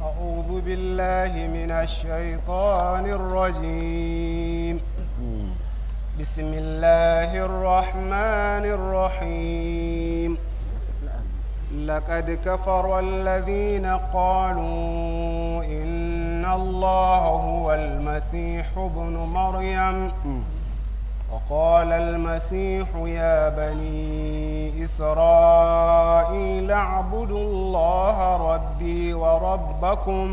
أعوذ بالله من الشيطان الرجيم بسم الله الرحمن الرحيم لقد كفر الذين قالوا إن الله هو المسيح ابن مريم وقال المسيح يا بني إسرائيل اعبدوا الله ربي وربكم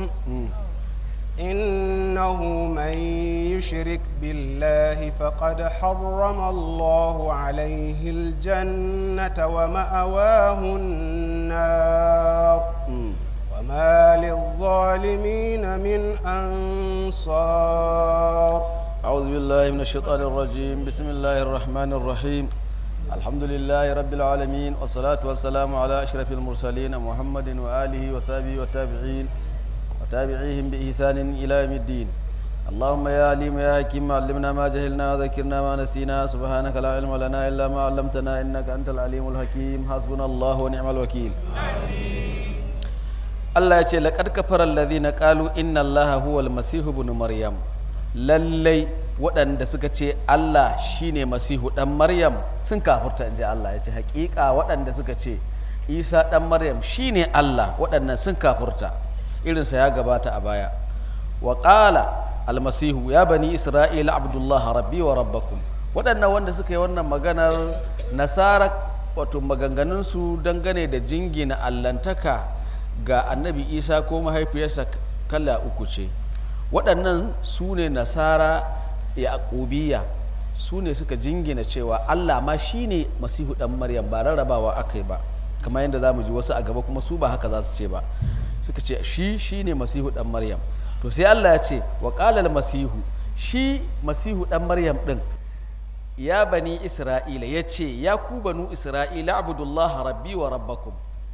إنه من يشرك بالله فقد حرم الله عليه الجنة ومأواه النار وما للظالمين من أنصار أعوذ بالله من الشيطان الرجيم بسم الله الرحمن الرحيم الحمد لله رب العالمين والصلاة والسلام على أشرف المرسلين محمد وآله وصحبه والتابعين وتابعيهم بإحسان إلى يوم الدين اللهم يا عليم يا حكيم علمنا ما جهلنا وذكرنا ما نسينا سبحانك لا علم لنا إلا ما علمتنا إنك أنت العليم الحكيم حسبنا الله ونعم الوكيل Allah ya ce laƙad kafara alladhina qalu inna allaha huwal masihu ibn maryam lallai waɗanda suka ce Allah shine masihu ɗan maryam sun kafurta inji Allah ya ce haƙiƙa waɗanda suka ce isa ɗan maryam shine Allah waɗannan sun kafurta irinsa ya gabata a baya wa ƙala almasihu ya bani isra'ila abdullah rabbi wa rabbakum waɗannan wanda suka yi wannan maganar nasara wato maganganunsu dangane da jingina allantaka ga annabi isa ko mahaifiyarsa kala uku ce waɗannan su ne nasara yaƙubiya su ne suka jingina cewa allah ma shi ne masihu ɗan maryam ba rarrabawa aka yi ba kamar yadda za mu ji wasu a gaba kuma su ba haka za su ce ba suka ce shi shi ne masihu ɗan maryam to sai allah ya ce wa ƙalal masihu shi masihu ɗan maryam ɗin ya bani isra'ila ya ce ya ku banu isra'ila abudullah rabbi wa rabbakum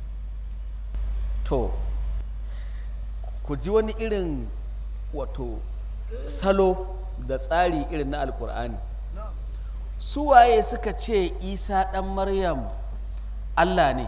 to ku ji wani irin wato salo da tsari irin na alkur'ani su waye suka ce isa ɗan maryam allah ne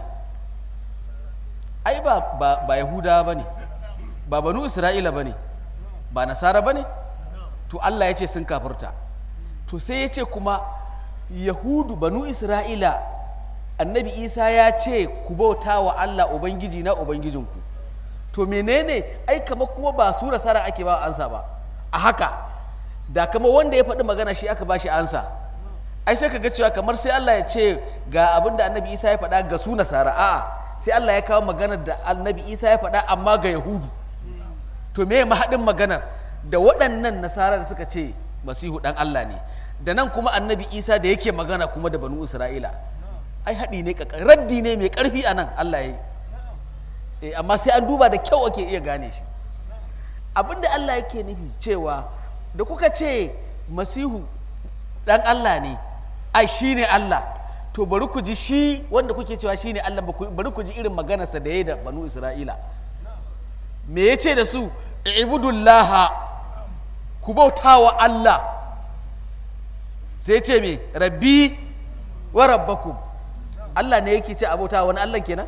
ai ba, ba, ba yahuda ba ne ba banu isra'ila ba ne ba nasara ba ne to allah ya ce sun kafirta to sai ya ce kuma yahudu banu isra'ila annabi isa ya ce ku bauta wa allah ubangiji na ubangijinku to menene ai kama kuma ba su nasara ake ba ansa ba a haka da kama wanda ya faɗi magana shi aka ba shi ansa ai sai ka ga cewa kamar sai allah ya ce ga abin da annabi isa ya faɗa ga su nasara a'a sai allah ya kawo maganar da annabi isa ya faɗa amma ga yahudu to me mahaɗin maganar da waɗannan nasara da suka ce masihu ɗan allah ne da nan kuma annabi isa da yake magana kuma da banu isra'ila ai haɗi ne raddi ne mai ƙarfi a nan allah ya yi amma sai an duba da kyau ake iya gane shi abinda allah yake nufi cewa da kuka ce masihu ɗan allah ne ai shi ne allah to bari ku ji shi wanda kuke cewa shi ne allah bari ku ji irin maganarsa da ya yi da banu isra'ila me ya ce da su ibudullaha ku bauta wa allah sai ce me rabbi wa rabbakum Allah ne yake ce abota wani Allah kenan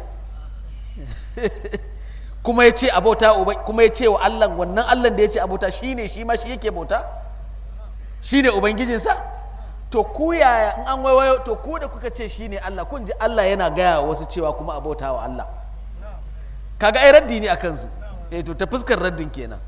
kuma ya ce abota kuma ya ce wa Allah wannan Allah da ya ce abota shine shi ma shi yake bauta shine ubangijinsa to ku yaya in an waiwayo to ku da kuka ce shine Allah kun ji Allah yana gaya wasu cewa kuma abota wa Allah kaga ai raddi ne akan su eh to ta fuskar raddin kenan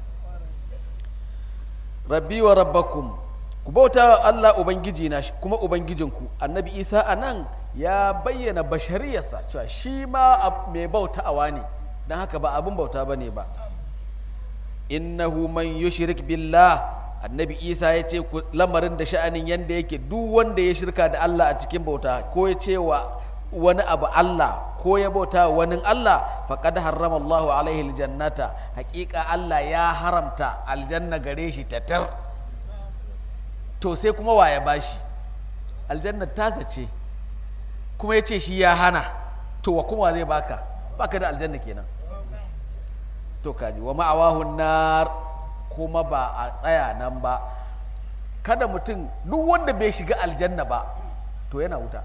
rabbi wa rabbakum ku bauta wa Allah ubangiji na kuma ubangijinku annabi Isa a nan ya bayyana bashariyarsa cewa shi ma mai bautawa ne don haka ba abin bauta ba ne ba innahu man yushrik billah annabi isa ya ce lamarin da sha'anin yadda yake duk wanda ya shirka da allah a cikin bauta ko ya ce wa wani abu allah ko ya bauta wani allah faqad harrama allahu alaihi aljannata hakika allah ya haramta aljanna gare shi tatar to sai kuma wa ya bashi aljanna tasa ce kuma ya ce shi ya hana to wa kuma zai baka baka da aljanna kenan to kaji wa ma'awahun nar kuma ba a tsaya nan ba kada mutum duk wanda bai shiga aljanna ba to yana wuta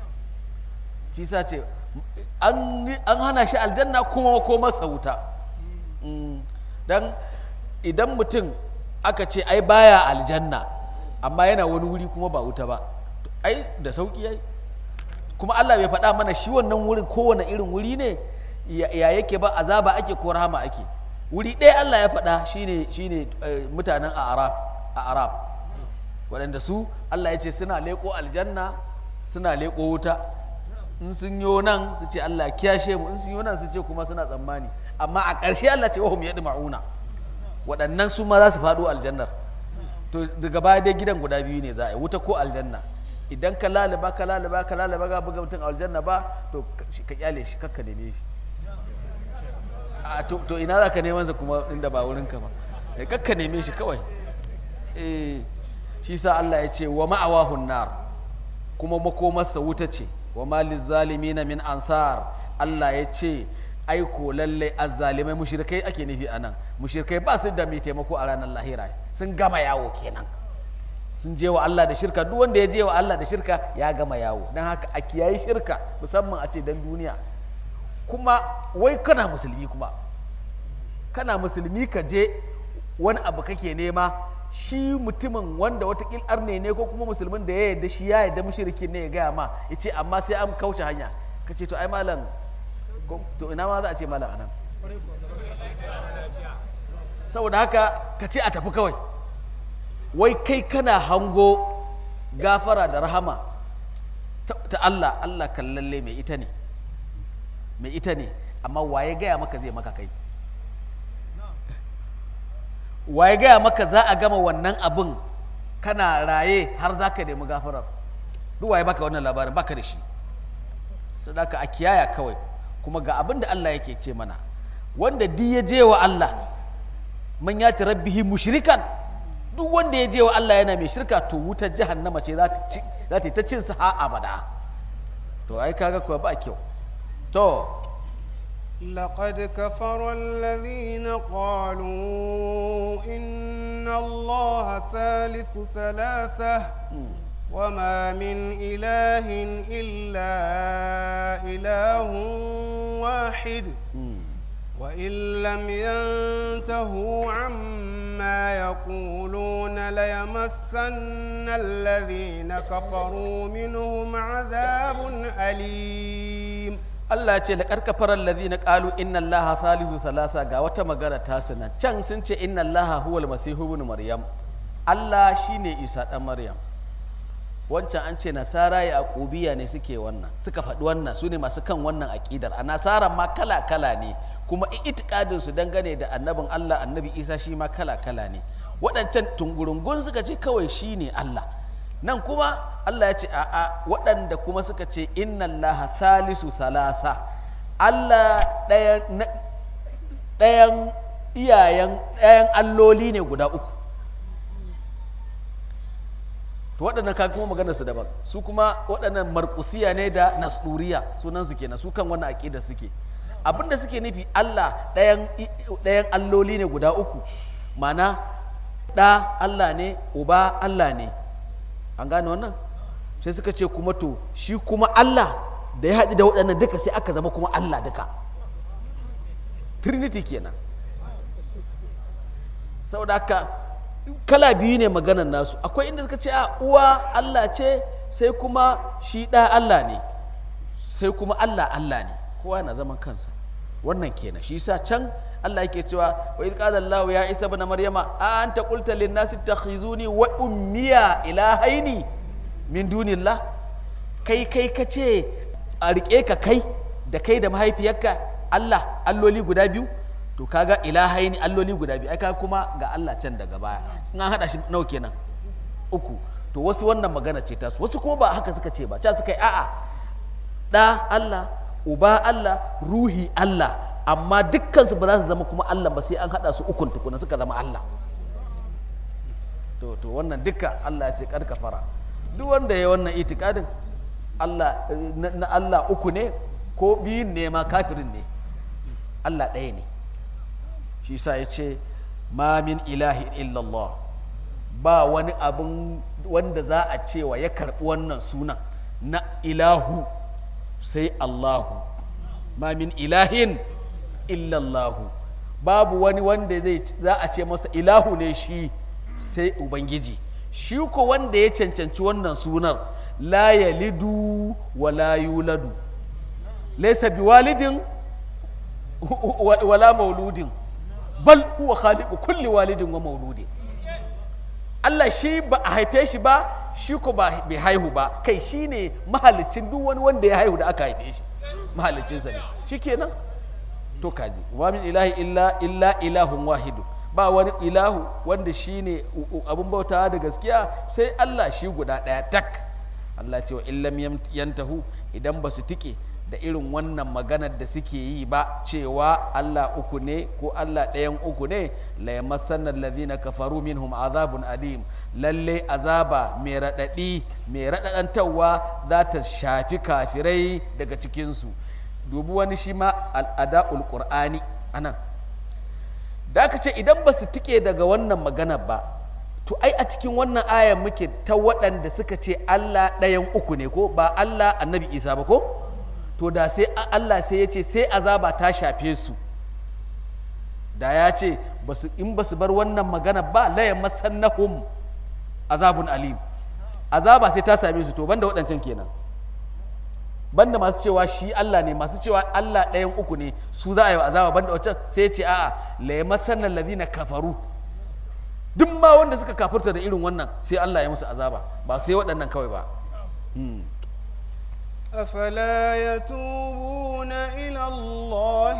shi sa ce an hana shi aljanna kuma ko masa wuta Mm, dan idan mutum aka ce ai baya aljanna amma yana wani wuri kuma ba wuta ba to ai da sauki yayi kuma Allah bai faɗa mana shi wannan wurin kowane irin wuri ne ya ya yake ba azaba ake ko rahama ake wuri ɗaya Allah ya faɗa shine shine eh, mutanen Arab a Arab waɗanda su Allah ya ce suna leƙo aljanna suna leƙo wuta in sun yo nan su ce Allah kiyashe mu in sun yo nan su ce kuma suna tsammani amma a ƙarshe Allah ce wahum yadma'una waɗannan su ma za su faɗo aljannar to daga baya dai gidan guda biyu ne za a yi wuta ko aljanna idan ka lalaba ka lalaba ka lalaba ga buga mutum aljanna ba to ka- ka kyale shi kakka neme shi a to to ina za ka neman sa kuma inda ba wurin ka ba Eh, kakka neme shi kawai eh shi sa Allah ya ce wa ma'awahun nar kuma makomarsa wuta ce wa maliz zalimina min ansar Allah ya ce aiko lallai azzalimai mushrikai ake nufi anan mushrikai ba su da mai taimako a ranar lahira sun gama yawo kenan sun je wa Allah da shirka duk wanda ya je wa Allah da shirka ya gama yawo don haka a kiyayi shirka musamman a ce dan duniya kuma wai kana musulmi kuma kana musulmi ka je wani abu kake nema shi mutumin wanda watakil arne ne ko kuma musulmin da ya yarda shi ya yarda mushrikin ne ya gaya ma ya ce amma sai an kauce hanya ka ce to ai malam ko- to ina ma za a ce malam anan saboda haka ka ce a tafi kawai wai kai kana hango gafara da rahama ta ta Allah Allah kallalle mai ita ne mai ita ne amma waye gaya maka zai maka kai waye gaya maka za a gama wannan abin kana raye har za ka nemi gafarar duk waye baka wannan labarin baka da shi sadaka a kiyaya kawai kuma ga abin da Allah yake ce mana wanda di ya je wa Allah man yati rabbihi mushrikan duk wanda ya je wa Allah yana mai shirka to wutar jahannama ce za ta ci za ta yi ta cin sa ha abada to ai kaga kuwa ba kyau to لقد كفر الذين قالوا إن الله ثالث ثلاثة mm, وما من إله إلا إله واحد mm. وإن لم ينتهوا عما يقولون ليمسن الذين كفروا منهم عذاب أليم Allah ce laƙar kafarar na ƙalu inna Allah salisu salasa ga wata magana ta nan can sun ce inna Allah huwal masihu ibn Maryam Allah shine Isa ɗan Maryam wancan an ce nasara ya aqubiya ne suke wannan suka faɗi wannan su ne masu kan wannan aƙidar a nasaran ma kala kala ne kuma itikadin su dangane da annabin Allah annabi Isa shi ma kala kala ne waɗancan tungurungun suka ce kawai shine Allah nan kuma Allah ya ce a'a waɗanda kuma suka ce inna Allah salisu salasa Allah ɗayan na- ɗayan iyayen ɗayan alloli ne guda uku to waɗannan ka kuma maganar su daban su kuma waɗannan marƙusiya ne da nasduriya sunan su kenan su kan wannan aƙida suke abinda suke nufi Allah ɗayan i- ɗayan alloli ne guda uku mana ɗa Allah ne uba Allah ne an gane wannan sai suka ce kuma to shi kuma Allah da ya haɗu da waɗannan duka sai aka zama kuma Allah duka trinity kenan saboda haka kala biyu ne maganar nasu akwai inda suka ce a uwa Allah ce sai kuma shi ɗa Allah ne sai kuma Allah Allah ne kowa na zaman kansa wannan kenan shi sa can Allah yake cewa wa idh qala Allah ya Isa ibn Maryama a anta qulta lin nasi takhizuni wa ummiya ilahaini min dunillah kai kai ka ce a rike ka kai da kai da mahaifiyarka Allah alloli guda biyu to kaga ilahaini alloli guda biyu ai kaga kuma ga Allah can daga baya in an hada shi nawa kenan uku to wasu wannan magana ce tasu wasu kuma ba haka suka ce ba ca suka yi a'a ɗa Allah uba Allah ruhi Allah amma dukkansu ba za su zama kuma Allah ba sai an haɗa su ukun tukuna suka zama Allah to to wannan dukka Allah ya ce kad kafara duk wanda ya wannan itikadin Allah na, na Allah uku ne ko biyun ne ma kafirin ne Allah ɗaya ne shi sa ya ce ma min ilahi illallah ba wani abin wanda za a cewa ya karɓi wannan sunan na ilahu sai Allahu ma min ilahin illallahu babu wani wanda zai za a ce masa ilahu ne shi sai ubangiji shi ko wanda ya cancanci wannan sunar la yalidu wa la yuladu laysa biwalidin wa- wala mauludin bal huwa khaliqu kulli walidin wa mauludin Allah shi ba a haife shi ba shi ko ba bai haihu ba kai shi ne mahalicin duk wani wanda ya haihu da aka haife shi mahalicinsa ne shi kenan to kaji wa min ilahi illa illa ilahun wahidu ba wani ilahu wanda shi ne abin bautawa da gaskiya sai Allah shi guda ɗaya tak Allah cewa illam yam- yantahu idan ba su tike da irin wannan maganar da suke yi ba cewa Allah uku ne ko Allah ɗayan uku ne la yamassanna alladhina kafaru minhum azabun adim lalle azaba mai raɗaɗi mai raɗaɗantarwa za ta shafi kafirai daga cikinsu dubi wani shi ma al'ada'ul qur'ani anan da aka ce idan ba su tike daga wannan maganar ba to ai a cikin wannan ayan muke ta waɗanda suka ce Allah ɗayan uku ne ko ba Allah annabi Isa ba ko to da sai a- Allah sai ya ce sai azaba ta shafe su da ya ce basu- in ba su bar wannan magana ba la yamassannahum azabun alim azaba sai ta same su to banda waɗancan kenan banda masu cewa shi Allah ne masu cewa Allah ɗayan uku ne su za a yi wa azaba banda wancan sai ya ce a'a la yamassanna alladhina kafaru duk ma wanda suka kafirta da irin wannan sai Allah ya musu azaba ba sai waɗannan kawai ba Hmm. أفلا يتوبون إلى الله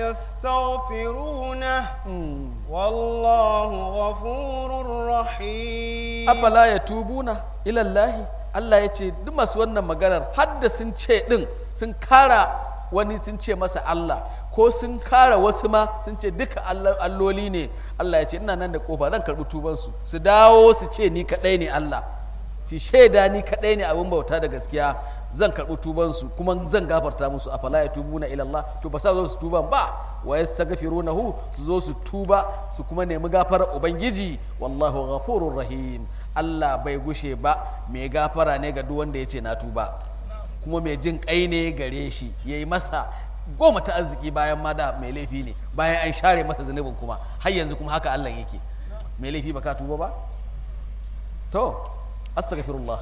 ويستغفرونه Hmm. والله غفور رحيم afala ya tubuna ilallahi Allah ya ce duk masu wannan maganar hadda sun ce din sun kara wani sun ce masa Allah ko sun kara wasu ma sun ce duka Allah- alloli ne Allah ya ce ina nan da kofa zan karbi tubansu su dawo su ce ni kadai ne Allah su shaida ni kadai ne abin bauta da gaskiya zan karbi tubansu kuma zan gafarta musu afala ya tubuna ilallah to ba sa zo su tuban ba wa yastaghfirunahu su zo su tuba su kuma nemi gafarar ubangiji wallahu ghafurur rahim Allah bai gushe ba mai gafara ne ga duk wanda ya ce na tuba kuma mai jin kai ne gare shi yayi masa goma ta arziki bayan ma da mai laifi ne bayan an share masa zunubin kuma har yanzu kuma haka Allah yake mai laifi ba ka tuba ba to astaghfirullah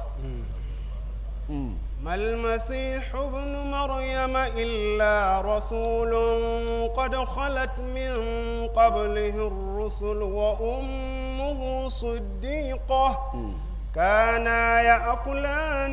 Mm. ما المسيح ابن مريم إلا رسول قد خلت من قبله الرسل وأمه صديقة Mm. كانا يأكلان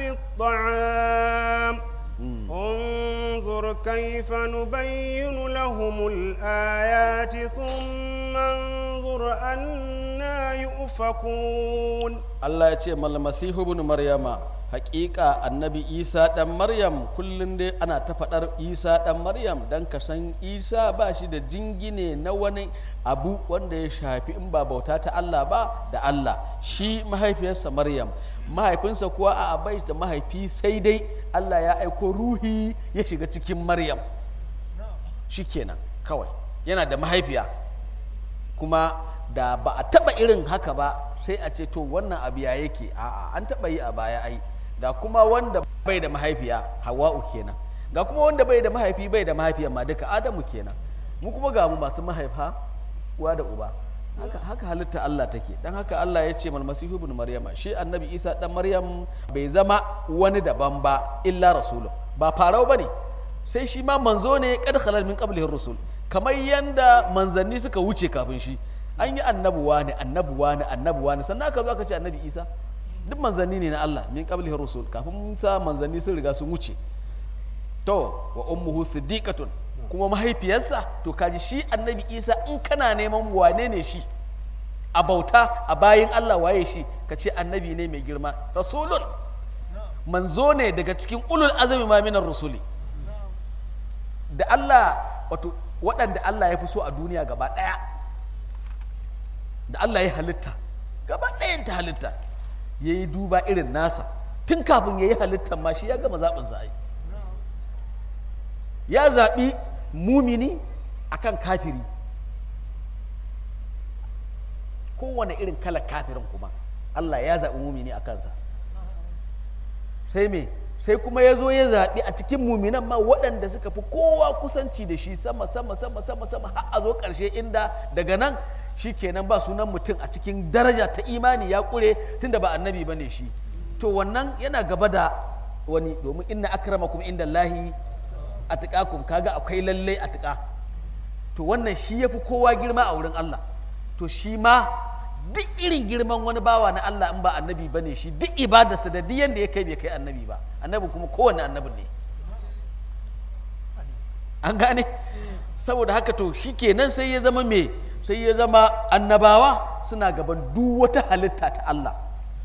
الطعام Mm. انظر كيف نبين لهم الآيات ثم انظر أنا يؤفكون Allah ya ce mal masihu ibn maryama haƙiƙa annabi isa ɗan maryam kullum dai ana ta faɗar isa ɗan maryam don ka san isa ba shi da jingine na wani abu wanda ya shafi in ba bauta ta Allah ba da Allah shi mahaifiyarsa maryam mahaifinsa kuwa a bai da mahaifi sai dai Allah ya aiko ruhi ya shiga cikin maryam shikenan kawai yana da mahaifiya kuma da ba a taba irin haka ba sai a ce to wannan abu ya yake a'a an taba yi a baya ai ga kuma wanda bai da mahaifiya hawa'u kenan ga kuma wanda bai da mahaifi bai da mahaifiya ma duka adamu kenan mu kuma ga mu masu mahaifa uwa da uba haka, haka halitta Allah take dan haka Allah ya ce mal masihu ibn maryama shi annabi isa dan maryam bai zama wani daban ba illa rasulun ba farau bane sai shi ma manzo ne kad khalal min qablihi rusul kamar yanda manzanni suka wuce kafin shi an yi annabuwa ne annabuwa ne annabuwa ne sannan aka zo aka ce annabi isa duk manzanni ne na Allah min qablihi rusul kafin sa manzanni sun riga sun wuce to wa ummuhu siddiqatun kuma mahaifiyarsa to kaji shi annabi isa in kana neman wane ne shi a bauta a bayin Allah waye shi ka ce annabi ne mai girma rasulun manzo ne daga cikin ulul azami ma minar rusuli da Allah wato waɗanda Allah ya fi so a duniya gaba ɗaya da Allah ya halitta gaba ɗayan ta halitta ya yi duba irin nasa tun kafin ya yi halittar ma shi ya gama zaɓinsa ai ya zaɓi mumini akan kafiri kowane irin kalar kafirin kuma Allah ya zaɓi mumini a kansa sai me sai kuma ya zo ya zaɓi a cikin muminan ma waɗanda suka fi kowa kusanci da shi sama sama sama sama sama har a zo ƙarshe inda daga nan shi kenan ba sunan mutum a cikin daraja ta imani ya ƙure tunda ba annabi ba ne shi to wannan yana gaba da wani domin inna akramakum inda Allahi a tuƙakum kaga akwai lallai a tuƙa to wannan shi ya fi kowa girma a wurin Allah to shi ma duk irin girman wani bawa na Allah in ba annabi ba ne shi duk ibadarsa da duk yanda ya kai bai kai annabi ba annabi kuma kowane annabin ne an gane saboda haka to shi kenan sai ya zama me sai ya zama annabawa suna gaban duk wata halitta ta Allah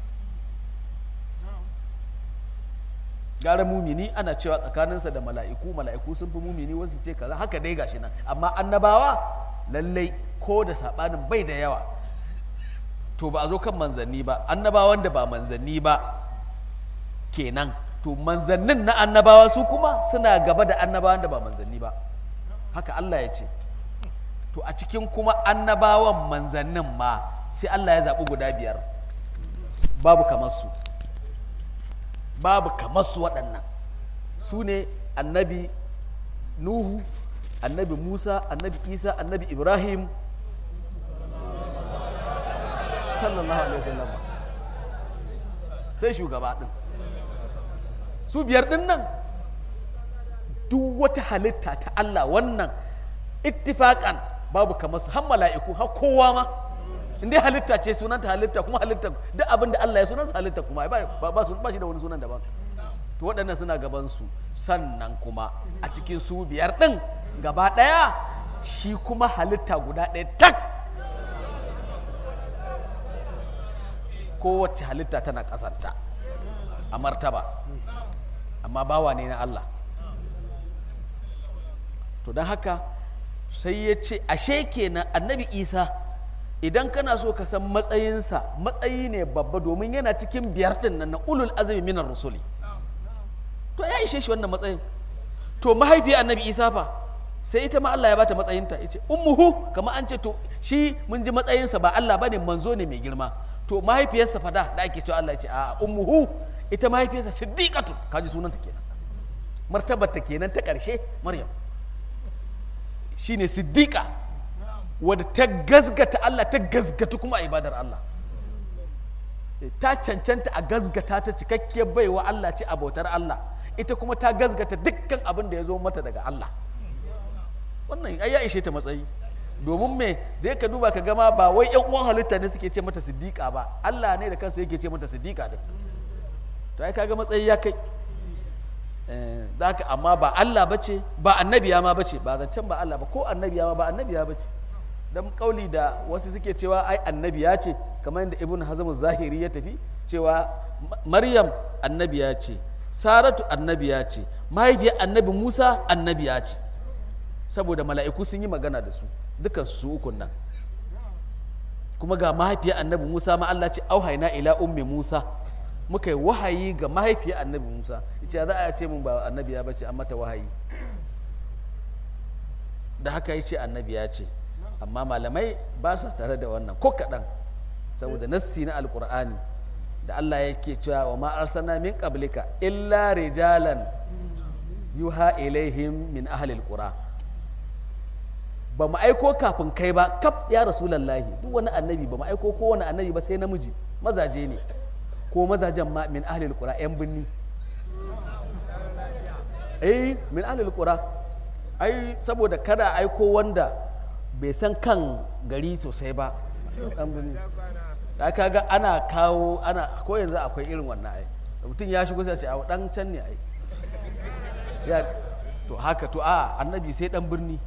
gara mumini ana cewa tsakaninsa da mala'iku mala'iku sun fi mumini wasu ce kaza haka dai gashi nan amma annabawa lallai ko da saɓanin bai da yawa to ba a zo kan manzanni ba annabawan da ba manzanni ba kenan to manzannin na annabawa su kuma suna gaba da annabawan da ba manzanni ba haka Allah ya ce to a cikin kuma annabawan manzannin ma sai Allah ya zaɓi guda biyar babu kamar su babu kamar su waɗannan su ne annabi nuhu annabi musa annabi isa annabi ibrahim sallallahu alaihi wasallam sai shugaba ɗin su biyar ɗin nan duk wata halitta ta Allah wannan ittifaƙan babu kamar su har mala'iku har kowa ma in dai halitta ce sunanta halitta kuma halitta duk abin da Allah ya sunansa halitta kuma ba ba su ba shi da wani sunan daban to waɗannan suna gaban su sannan kuma a cikin su biyar ɗin gaba ɗaya shi kuma halitta guda ɗaya tak kowace halitta tana ƙasarta a martaba amma bawa ne na Allah to don haka sai ya ce ashe kenan annabi isa idan kana so ka san matsayinsa matsayi ne babba domin yana cikin biyar din nan na ulul azumi minar rusuli to ya ishe shi wannan matsayin to mahaifiya annabi isa fa sai ita ma Allah ya bata matsayinta ya ce ummuhu kamar an ce to shi mun ji matsayinsa ba Allah bane manzo ne mai girma to mahaifiyarsa fada da ake cewa Allah ya ce a ummuhu ita mahaifiyarsa siddiqatu kaji sunanta kenan martabarta kenan ta ƙarshe maryam shine siddiqa wadda ta gazgata Allah ta gazgata kuma a ibadar Allah ta cancanta a gazgata ta cikakkiyar baiwa Allah ce abotar Allah ita kuma ta gazgata dukkan abin da ya zo mata daga Allah wannan ai ya ishe ta matsayi domin me da ka duba ka gama ba wai yan uwan halitta ne suke ce mata siddiqa ba Allah ne da kansa yake ce mata siddiqa din to ai kaga matsayi ya kai zaka amma ba Allah bace ba annabiya ma bace ba zancen ba Allah ba ko annabiya ma ba annabiya bace dan kauli da wasu suke cewa ai annabiya ce kamar yadda ibn hazm zahiri ya tafi cewa maryam annabiya ce saratu annabiya ce mahaifiyar annabi musa annabiya ce saboda mala'iku sun yi magana da su dukan su ukun nan kuma ga mahaifiyar annabi musa ma Allah ce auhaina ila ummi musa muka yi wahayi ga mahaifiyar annabi musa ita za a ce mun ba annabiya bace an mata wahayi da haka ya ce annabiya ce amma malamai ba sa tare da wannan ko kaɗan saboda nassi na alkur'ani da Allah yake cewa wa ma arsalna min qablika illa rijalan yuha ilaihim min ahlil qura ba mu aiko kafin kai ba kaf ya rasulallahi duk wani annabi ba mu aiko ko wani annabi ba sai namiji mazaje ne ko mazajen ma min ahlil qura yan binni eh min ahlil qura ai saboda kada aiko wanda bai san kan gari sosai ba dan birni da aka ga ana kawo ana ko yanzu akwai irin wannan ai mutum ya shigo sai ce a dan can ne ai ya to haka to a annabi sai dan birni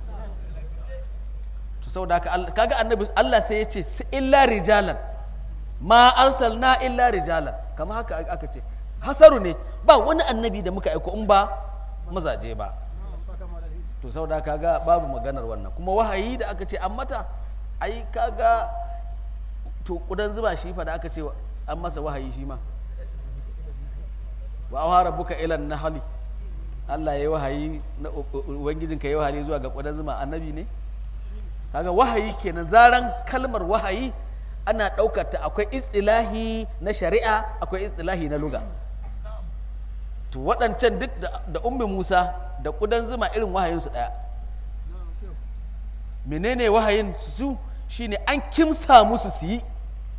to saboda haka kaga annabi Allah sai ya ce illa rijalan ma arsalna illa rijalan kama haka aka ce hasaru ne ba wani annabi da muka aiko in ba mazaje ba to saboda kaga babu maganar wannan kuma wahayi da aka ce an mata ai kaga to kudan zuba shi fa da aka ce an masa wahayi shi ma wa awha rabbuka ila nahli Allah yayi wahayi na ubangijin ka yayi wahayi zuwa ga kudan zuma annabi ne kaga wahayi kenan zaran kalmar wahayi ana ɗaukar ta akwai istilahi na shari'a akwai istilahi na luga to waɗancan duk da, da ummi musa da ƙudan zuma irin wahayinsu ɗaya menene wahayin su shine an kimsa musu su yi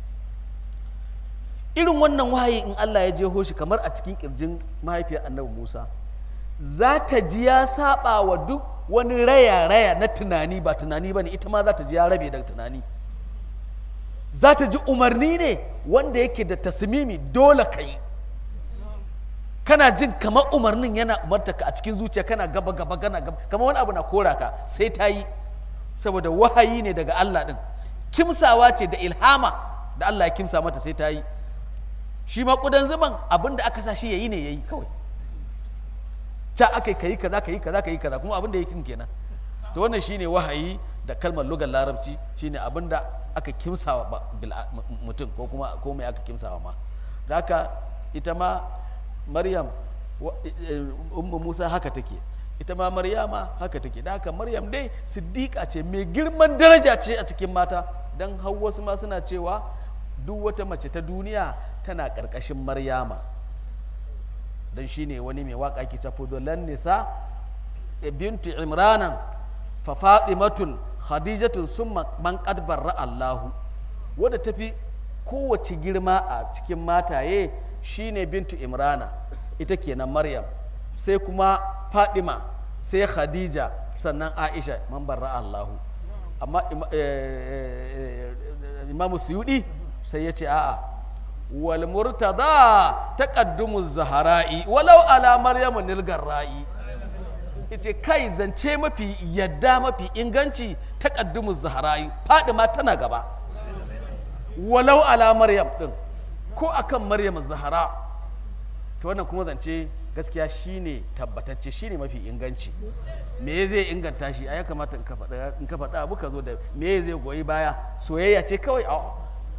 irin wannan wahayi in Allah ya jeho shi kamar a cikin kirjin mahaifiyar annabi Musa za ta ji ya saba wa duk wani raya-raya na tunani ba tunani ba ne ita ma za ta ji ya rabe daga tunani za ta ji umarni ne wanda yake da tasmimi dole ka yi kana jin kamar umarnin yana umarta ka a cikin zuciya kana gaba gaba kana gaba kamar wani abu na kora ka sai ta yi saboda wahayi ne daga Allah din kimsawa ce da ilhama da Allah ya kimsa mata sai ta yi shi ma kudan zuman abin da aka sa shi yayi ne yayi kawai ca aka yi kaza ka yi kaza ka yi kaza kuma abin da yake kenan to wannan shine wahayi da kalmar lugar larabci shine abin da aka kimsawa ba- bil- mutum ko kuma ko mai aka kimsawa ma da haka ita ma maryam wa- eh, ummu musa haka take ita ma maryama haka take da haka maryam dai siddiqa ce mai girman daraja ce a cikin mata dan har wasu ma suna cewa duk wata mace ta duniya tana ƙarƙashin maryama don shi ne wani mai waƙa ke ta fudulan nisa e bintu imranan fa fatimatun khadijatun summa man qad barra Allahu wadda tafi kowace girma a cikin mataye shine bintu imrana ita kenan maryam sai kuma fatima sai khadija sannan aisha man barra Allahu amma ima- eh, eh, imamu suyudi sai ya ce a'a wal murtada taqaddumu zahara'i walau ala maryamu nilgarra'i yace kai zance mafi yadda mafi inganci taqaddumu zahara'i fadima tana gaba walau ala maryam din ko akan maryam zahara to wannan kuma zance gaskiya shine tabbatacce shine mafi inganci me zai inganta shi a ya kamata in ka faɗa in ka faɗa abu ka zo da me zai goyi baya soyayya ce kawai a'a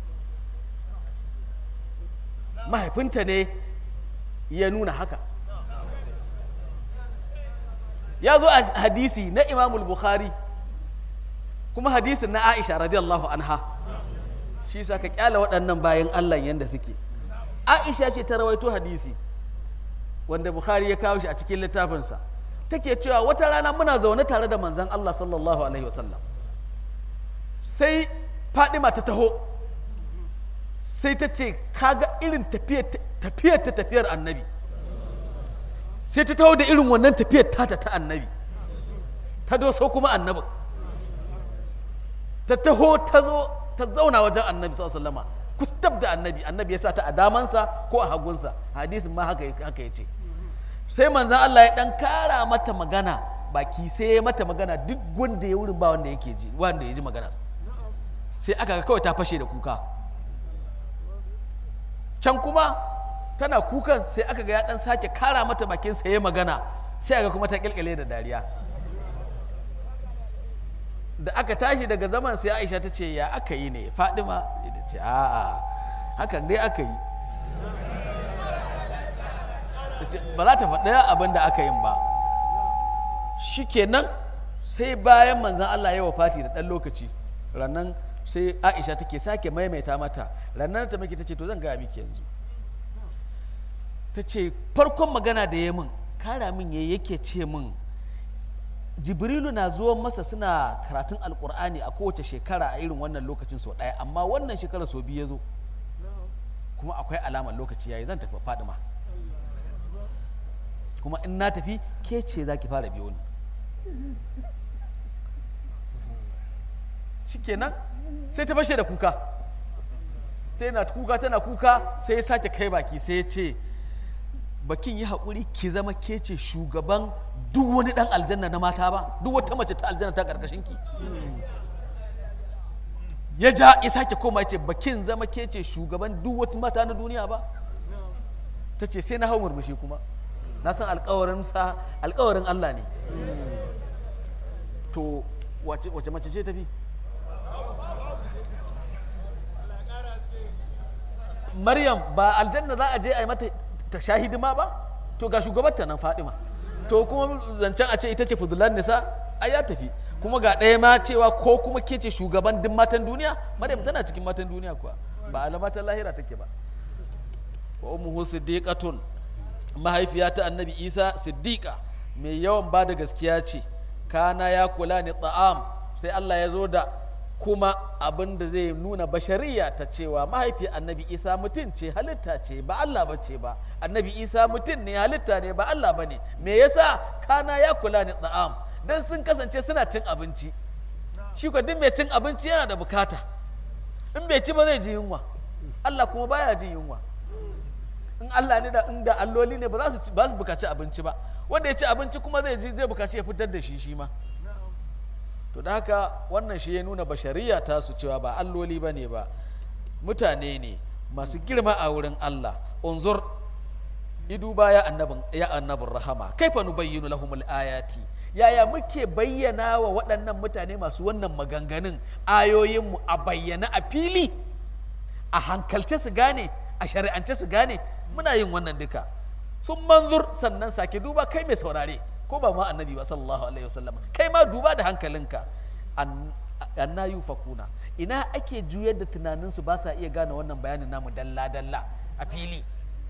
mahaifinta ne ya nuna haka ya zo a hadisi na imamul bukhari kuma hadisin na aisha radiyallahu anha shi sa ka kyala waɗannan bayan allah yadda suke aisha ce ta rawaito hadisi wanda bukhari ya kawo shi a cikin littafinsa take cewa wata rana muna zaune tare da manzan allah sallallahu alaihi wasallam sai fadima ta taho sai ta ce kaga irin tafiyar ta tafiyar annabi sai ta taho da irin wannan tafiyar tata ta annabi ta doso kuma annabin ta taho ta zo ta zauna wajen annabi sallama kustab da annabi annabi ya sa ta a damansa ko a hagunsa hadisin ma haka haka ya ce sai manzan Allah ya dan kara mata magana baki sai ya mata magana duk wanda ya wurin ba wanda yake ji wanda ya ji magana sai aka ga kawai ta fashe da kuka can kuma tana kukan sai aka ga ya dan sake kara mata bakin sa ya magana sai aka kuma ta kilkile da dariya da aka tashi daga zaman sai Aisha ta ce ya aka yi ne Fadima ita ce a'a hakan dai aka yi ta ce ba za ta faɗi abin da aka yin ba shikenan sai bayan manzan Allah ya wafati da ɗan lokaci rannan sai aisha take sake maimaita mata ranar ta miki ta ce to zan gaya miki yanzu ta ce farkon magana da ya min kara min ya yake ce min jibrilu na zuwan masa suna karatun alkur'ani a kowace shekara a irin wannan lokacin sau ɗaya amma wannan shekara sau biyu ya zo kuma akwai alamar lokaci yayi zan tafi fadima kuma in na tafi ke ce za ki fara biyo ni shikenan sai ta fashe da kuka tana kuka tana kuka sai ya sake kai baki sai ya ce bakin yi haƙuri ki zama ke ce shugaban duk wani ɗan aljanna na mata ba duk wata mace ta aljanna ta ƙarƙashin ki ya ja ya sake koma ya ce bakin zama ke ce shugaban duk wata mata na duniya ba ta ce sai na hau murmushi kuma na san alƙawarin sa alƙawarin Allah ne to wace mace ce tafi Maryam ba aljanna za a je a yi mata ta sha hidima ba to ga shugabarta nan Fadima to kuma zancen a ce ita ce fudulan nisa ai ya tafi kuma ga ɗaya ma cewa ko kuma ke ce shugaban duk matan duniya Maryam tana cikin matan duniya kuwa ba alamatan lahira take ba wa ummuhu siddiqatun mahaifiya ta annabi isa siddiqa mai yawan ba da gaskiya ce kana ya kula ni ta'am sai allah ya zo da kuma abin da zai nuna bashariya ta cewa mahaifiyar annabi isa mutum ce halitta ce ba allah ba ce ba annabi isa mutum ne halitta ne ba allah ba ne me yasa kana ya kula ni ta'am don sun kasance suna cin abinci shi ko duk mai cin abinci yana da bukata in bai ci ba zai ji yunwa allah kuma baya jin yunwa in Allah ne da inda alloli ne ba za su ba su bukaci abinci ba wanda ya ci abinci kuma zai ji zai bukaci ya fitar da shi shi ma to da haka wannan shi ya nuna bashariya ta su cewa ba alloli ba ne ba mutane ne masu girma a wurin Allah unzur idu ba ya annabin ya annabin rahama kaifa nubayyinu lahumul ayati yaya muke bayyana wa waɗannan mutane masu wannan maganganun ayoyinmu a bayyana a fili a hankalce su gane a shari'ance su gane muna yin wannan duka sun manzur sannan sake duba kai mai saurare ko ba ma annabi ba sallallahu alaihi wasallam kai ma duba da hankalinka anna yufakuna ina ake juyar da tunaninsu ba sa iya gane wannan bayanin namu dalla dalla a fili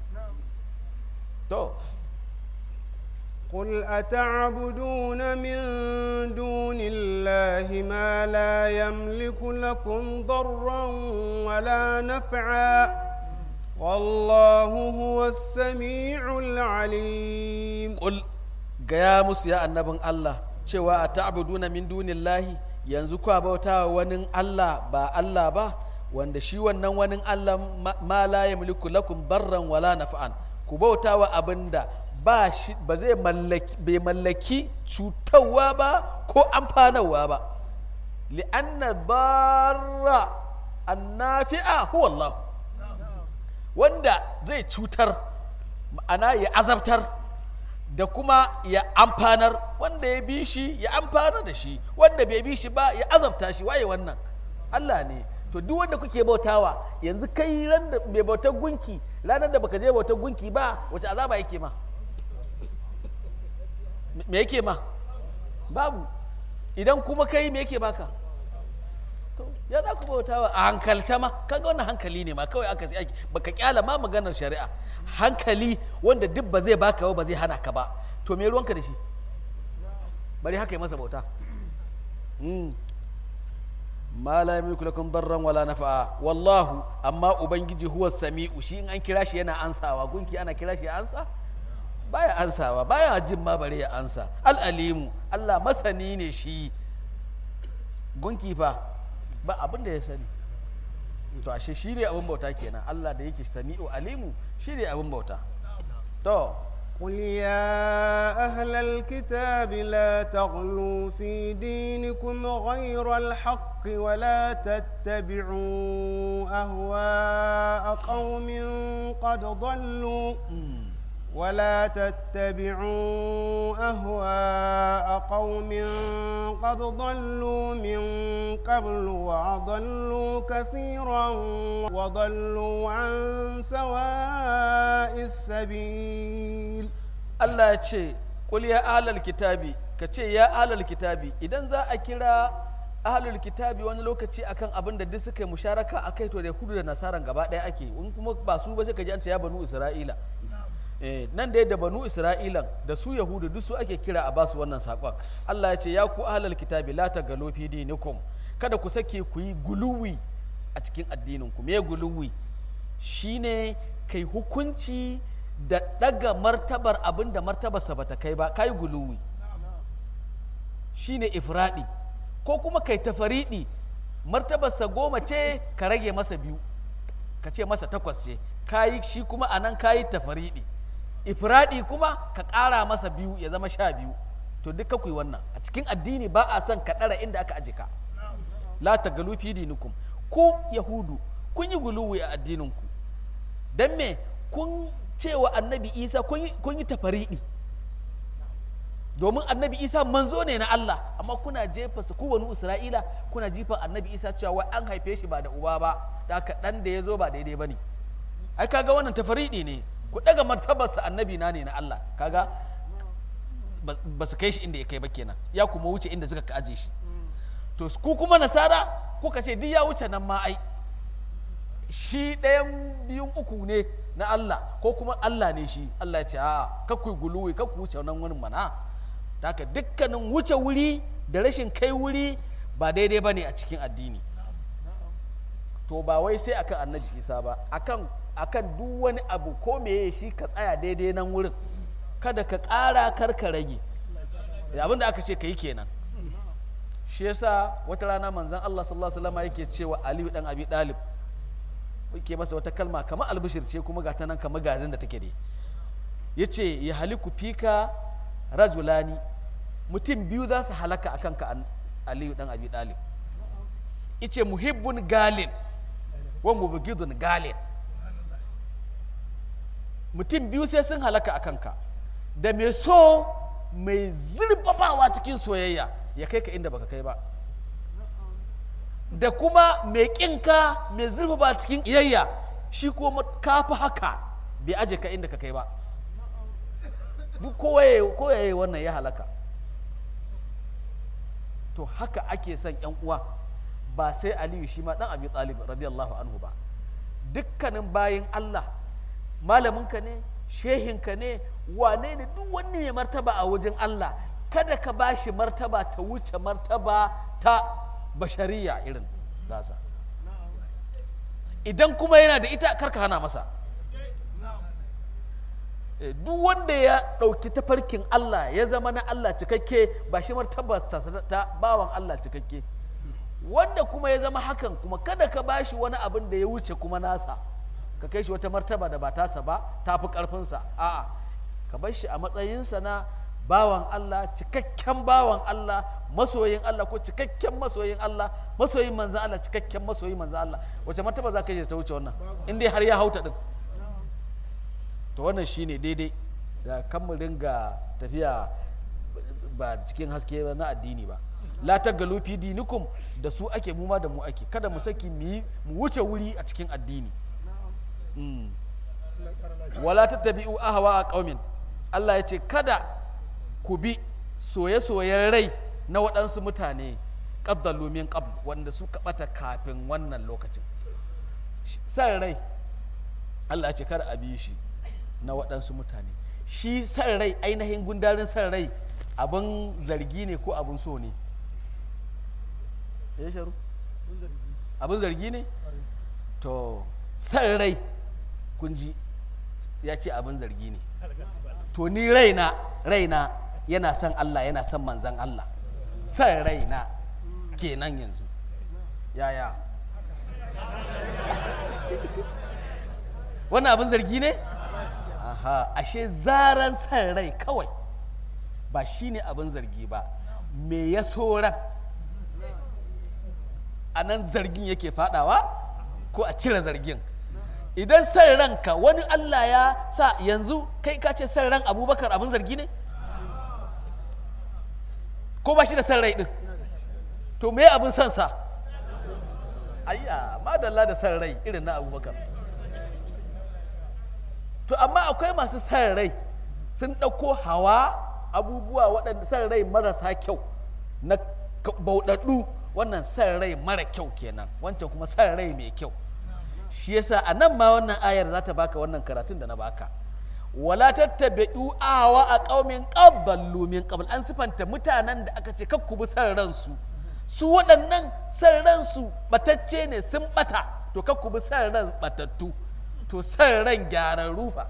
to قل أتعبدون من دون الله ما لا يملك لكم ضرا ولا نفعا والله هو السميع العليم قل gaya musu ya annabin Allah cewa a ta'buduna min dunillahi yanzu kwa bauta wa wani Allah ba Allah ba wanda shi wannan wani Allah ma la yamliku lakum barran wala naf'an ku bauta wa abinda ba shi ba zai mallaki bai mallaki cutarwa ba ko amfanarwa ba li'anna barra annafi'a huwa Allah wanda zai cutar ma'ana ya azabtar da kuma ya amfanar wanda ya bi shi ya amfana da shi wanda bai bi shi ba ya azabta shi waye wannan Allah ne to duk wanda kuke bautawa yanzu kai ran da mai bautar gunki ranar da baka je bautar gunki ba wace azaba yake ma me yake ma babu idan kuma kai me yake baka ya za ku bautawa a hankalce ma kaga wannan hankali ne ma kawai aka sai baka kyala ma maganar shari'a hankali wanda duk ba zai baka ba ba zai hana ka ba to me ruwanka da shi bari haka yi masa bauta ma la yamliku lakum darran wala nafa'a wallahu amma ubangiji huwa sami'u shi in an kira shi yana ansawa gunki ana kira shi ya ansa baya ansawa baya jin ma bare ya ansa al-alimu Allah masani ne shi gunki fa ba abin da ya sani to ashe shi ne abin bauta kenan Allah da yake sami'u alimu shi ne abin bauta to قل يا أهل الكتاب لا تغلوا في دينكم غير الحق ولا تتبعوا أهواء قوم قد ضلوا ولا تتبعوا أهواء قوم قد ضلوا من قبل وأضلوا كثيرا وضلوا عن سواء السبيل Allah ya ce kul ya ahlal kitabi ka ce ya ahlal kitabi idan za a kira ahlul kitabi wani lokaci akan abin da duk suka yi musharaka akai to da hudu da nasaran gaba ɗaya ake in kuma ba su ba sai ka ji an ce ya banu isra'ila eh, nan da da banu isra'ilan da su yahudu duk su ake kira a basu wannan saƙon Allah ya ce ya ku ahlal kitabi la tagalu fi dinikum kada ku sake ku yi guluwi a cikin addinin ku me guluwi shine kai hukunci da ɗaga martabar abin da martabarsa bata kai ba kai guluwi shine ifradi ko kuma kai tafariɗi martabarsa goma ce ka rage masa biyu ka ce masa takwas ce kayi shi kuma a nan kayi tafariɗi ifradi kuma ka ƙara masa biyu ya zama sha biyu to duka ku yi wannan a cikin addini ba a son ka ɗara inda aka aje ka la ta galu fi dinikum ku yahudu kun yi guluwi a addininku don me kun cewa annabi isa kun yi tafariɗi domin annabi isa manzo ne na Allah amma kuna jefa su wani isra'ila kuna jifa annabi isa cewa wai an haife shi ba da uba ba da haka ɗan da ya zo ba daidai ba ne ai kaga wannan tafariɗi ne ku ɗaga martabarsa annabi na ne na Allah kaga ba su kai shi inda ya kai ba kenan ya kuma wuce inda suka aje shi to ku kuma nasara kuka ce duk ya wuce nan ma ai shi ɗayan biyun uku ne na Allah ko kuma Allah ne shi Allah ya ce a kakkui guluwi kakku wuce nan wurin mana da haka dukkanin wuce wuri da rashin kai wuri ba daidai ba ne a cikin addini to ba wai sai akan annabi isa ba akan akan duk wani abu ko meye shi ka tsaya daidai nan wurin kada ka ƙara kar ka rage abin da aka ce ka yi kenan shi yasa wata rana manzon Allah sallallahu alaihi wasallam yake cewa Aliyu dan Abi Dalib yake masa wata kalma kamar albishir ce kuma ga ta nan kamar garin da take dai yace ya haliku fika rajulani mutum biyu za su halaka akan ka Aliyu dan Abi Dalib yace muhibbun galin wa mubghidun galin mutum biyu sai sun halaka a kanka da mai so mai zurfafawa cikin soyayya ya kai ka inda baka kai ba da kuma mai ƙinka mai zurfafa cikin iyayya shi kuma kafi haka bai aje ka inda ka kai ba duk kowaye wannan ya halaka to haka ake son yan uwa ba sai aliyu shi ma dan abi talib radiyallahu anhu ba dukkanin bayin allah malaminka ne shehinka ne wane ne duk wani mai martaba a wajen Allah kada ka ba shi martaba ta wuce martaba ta bashariya irin nasa idan kuma yana da ita karka hana masa duk wanda ya ɗauki tafarkin Allah ya zama na Allah cikakke ba shi martaba ta bawan Allah cikakke wanda kuma ya zama hakan kuma kada ka ba shi wani abin da ya wuce kuma nasa ka kai shi wata martaba da ba tasa ba ta fi ƙarfinsa a'a ka bar shi a matsayinsa na bawan Allah cikakken bawan Allah masoyin Allah ko cikakken masoyin Allah masoyin manzan Allah cikakken masoyin manzan Allah wace martaba za ka yi ta wuce wannan in dai har ya hauta din to wannan shine daidai da kan mu ringa tafiya ba cikin haske na addini ba la tagalu fi dinikum da su ake mu ma da mu ake kada mu saki mu wuce wuri a cikin addini wala tattabi'u ahwa a qaumin Allah ya ce kada ku bi soye-soyen rai na waɗansu mutane qaddalu min qabl wanda suka bata kafin wannan lokacin san rai Allah ya ce kada a bi shi na waɗansu mutane shi san rai ainihin gundarin san rai abin zargi ne ko abin so ne ya sharu abin zargi ne to san rai kun ji ya ce abin zargi ne to ni raina raina yana son Allah yana son manzan Allah san raina kenan yanzu yaya wannan abin zargi ne aha ashe zaran san rai kawai ba shi ne abin zargi ba me ya so ran a nan zargin yake fadawa ko a cire zargin idan san ranka wani Allah ya sa yanzu kai ka ce san ran abubakar abin zargi ne ko ba shi da san rai din to me abin son sa ayya madalla da san rai irin na abubakar to amma akwai masu san rai sun ɗauko hawa abubuwa waɗanda san rai marasa kyau na bauɗaɗɗu wannan san rai mara kyau kenan wancan kuma san rai mai kyau shi yasa a nan ma wannan ayar za ta baka wannan karatun da na baka wala tattabi'u awa a qaumin qabballu min qabl an sifanta mutanen da aka ce kakku bi san ransu su waɗannan san ransu batacce ne sun bata to kakku bi san ran batattu to san ran gyaran rufa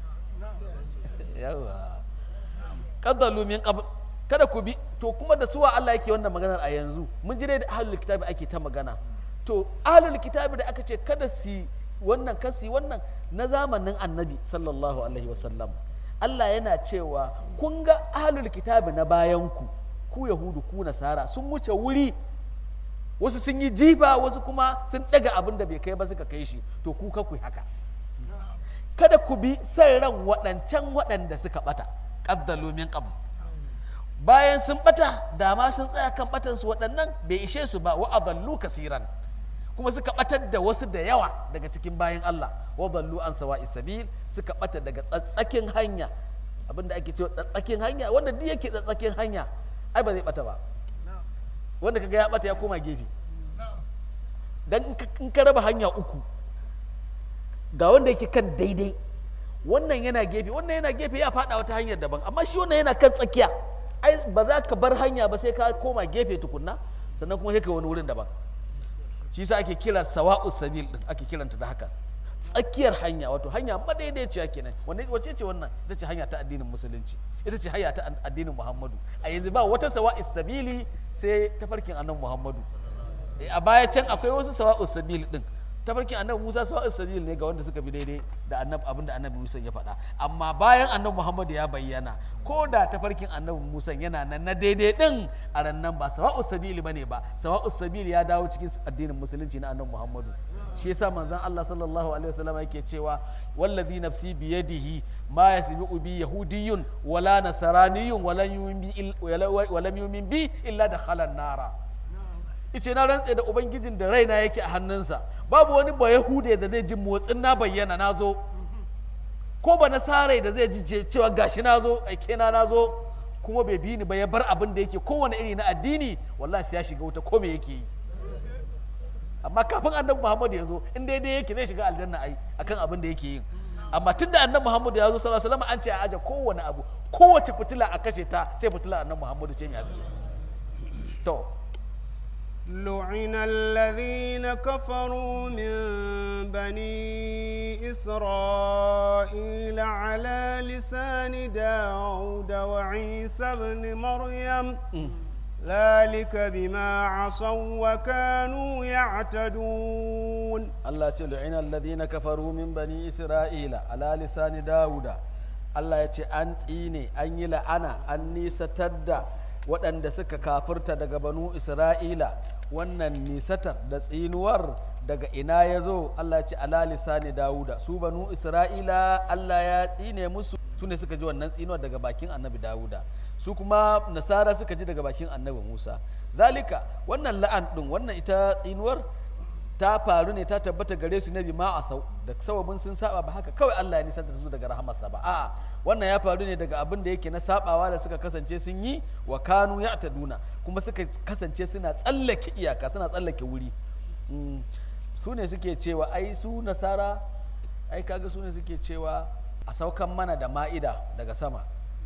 yawa qaddalu min qabl kada ku bi to kuma da suwa Allah yake wannan maganar a yanzu mun ji dai da ahlul kitabi ake ta magana to ahlul kitabi da aka ce kada su wannan kasi wannan na zamanin annabi sallallahu alaihi wasallam Allah yana cewa kun ga ahlul kitabi na bayanku ku yahudu ku nasara sun wuce wuri wasu sun yi jifa wasu kuma sun daga abin da bai kai ba suka kai shi to ku ka ku haka kada ku bi san ran waɗancan waɗanda suka bata qaddalu min qabl bayan sun bata da ma sun tsaya kan batansu waɗannan bai ishe su ba wa adallu kasiran kuma suka batar da wasu da yawa daga cikin bayan Allah wa dallu an sawa isabil suka bata daga tsatsakin hanya abinda ake cewa tsatsakin hanya wanda duk yake tsatsakin hanya ai ba zai bata ba wanda kaga ya bata ya koma gefe dan in ka raba hanya uku ga wanda yake kan daidai wannan yana gefe wannan yana gefe ya faɗa wata hanyar daban amma shi wannan yana kan tsakiya ai ba za ka bar hanya ba sai ka koma gefe tukunna sannan kuma sai ka wani wurin daban shi yasa ake kira sawa'u sabil din ake kiranta da haka tsakiyar hanya wato hanya madaidaiciya kenan wanda wace ce wannan ita ce hanya ta addinin musulunci ita ce hanya ta addinin muhammadu a yanzu ba wata sawa'u sabili sai tafarkin annabi muhammadu Eh, a baya can akwai wasu sawa'u sabil din tafarkin annabi musa sawa'u sabil ne ga wanda suka bi daidai da annabi abinda annabi musa ya faɗa amma bayan annabi muhammadu ya bayyana ko da tafarkin annabi musa yana nan na daidai din a ran nan ba sawa'u sabili bane ba sawa'u sabil ya dawo cikin addinin musulunci na annabi muhammadu shi yasa manzon Allah sallallahu alaihi wasallam yake cewa wallazi nafsi biyadihi ma yasbi'u bi yahudiyyun wala nasraniyyun walan yu'min bi il- wala- walam yu'min bi illa dakhala an-nara ice na rantse da ubangijin da raina yake a hannunsa babu wani ba yahude da zai ji motsin na bayyana na zo ko ba nasarai da zai ji ce- cewa gashi na zo aike na na zo kuma bai bi ni ba ya bar abin da yake kowane iri na addini wallahi sai ya shiga wuta ko me yake yi amma kafin annabi muhammad ya zo in daidai yake zai shiga aljanna ai akan abin da yake yin amma tun da annabi muhammad ya zo sallallahu alaihi wasallam an ce a aje kowane abu kowace fitila a kashe ta sai fitila annabi muhammad ce mai haske to لعن الذين كفروا من بني إسرائيل على لسان داود وعيسى بن مريم ذلك بما عصوا وكانوا يعتدون Allah ce lu'ina alladhina kafaru min bani isra'ila ala lisani dauda Allah ya ce an tsine an yi la'ana an nisatar da waɗanda suka kafirta daga banu isra'ila wannan nisatar da tsinuwar daga ina ya zo Allah ya ce ala lisani dauda su banu isra'ila Allah ya tsine musu su ne suka ji wannan tsinuwar daga bakin annabi dawuda su kuma nasara suka ji daga bakin annabi musa zalika wannan la'an ɗin wannan ita tsinuwar ta faru ne ta tabbata gare su na bima a sau da sababin sun saba ba haka kawai Allah ya nisantar su daga rahamarsa ba a'a wannan ya faru ne daga abin da yake na sabawa da suka kasance sun yi wa kanu ya duna kuma suka kasance suna tsallake iyaka suna tsallake wuri Mm, su ne suke cewa ai su nasara ai kaga su ne suke cewa a saukan mana da ma'ida daga sama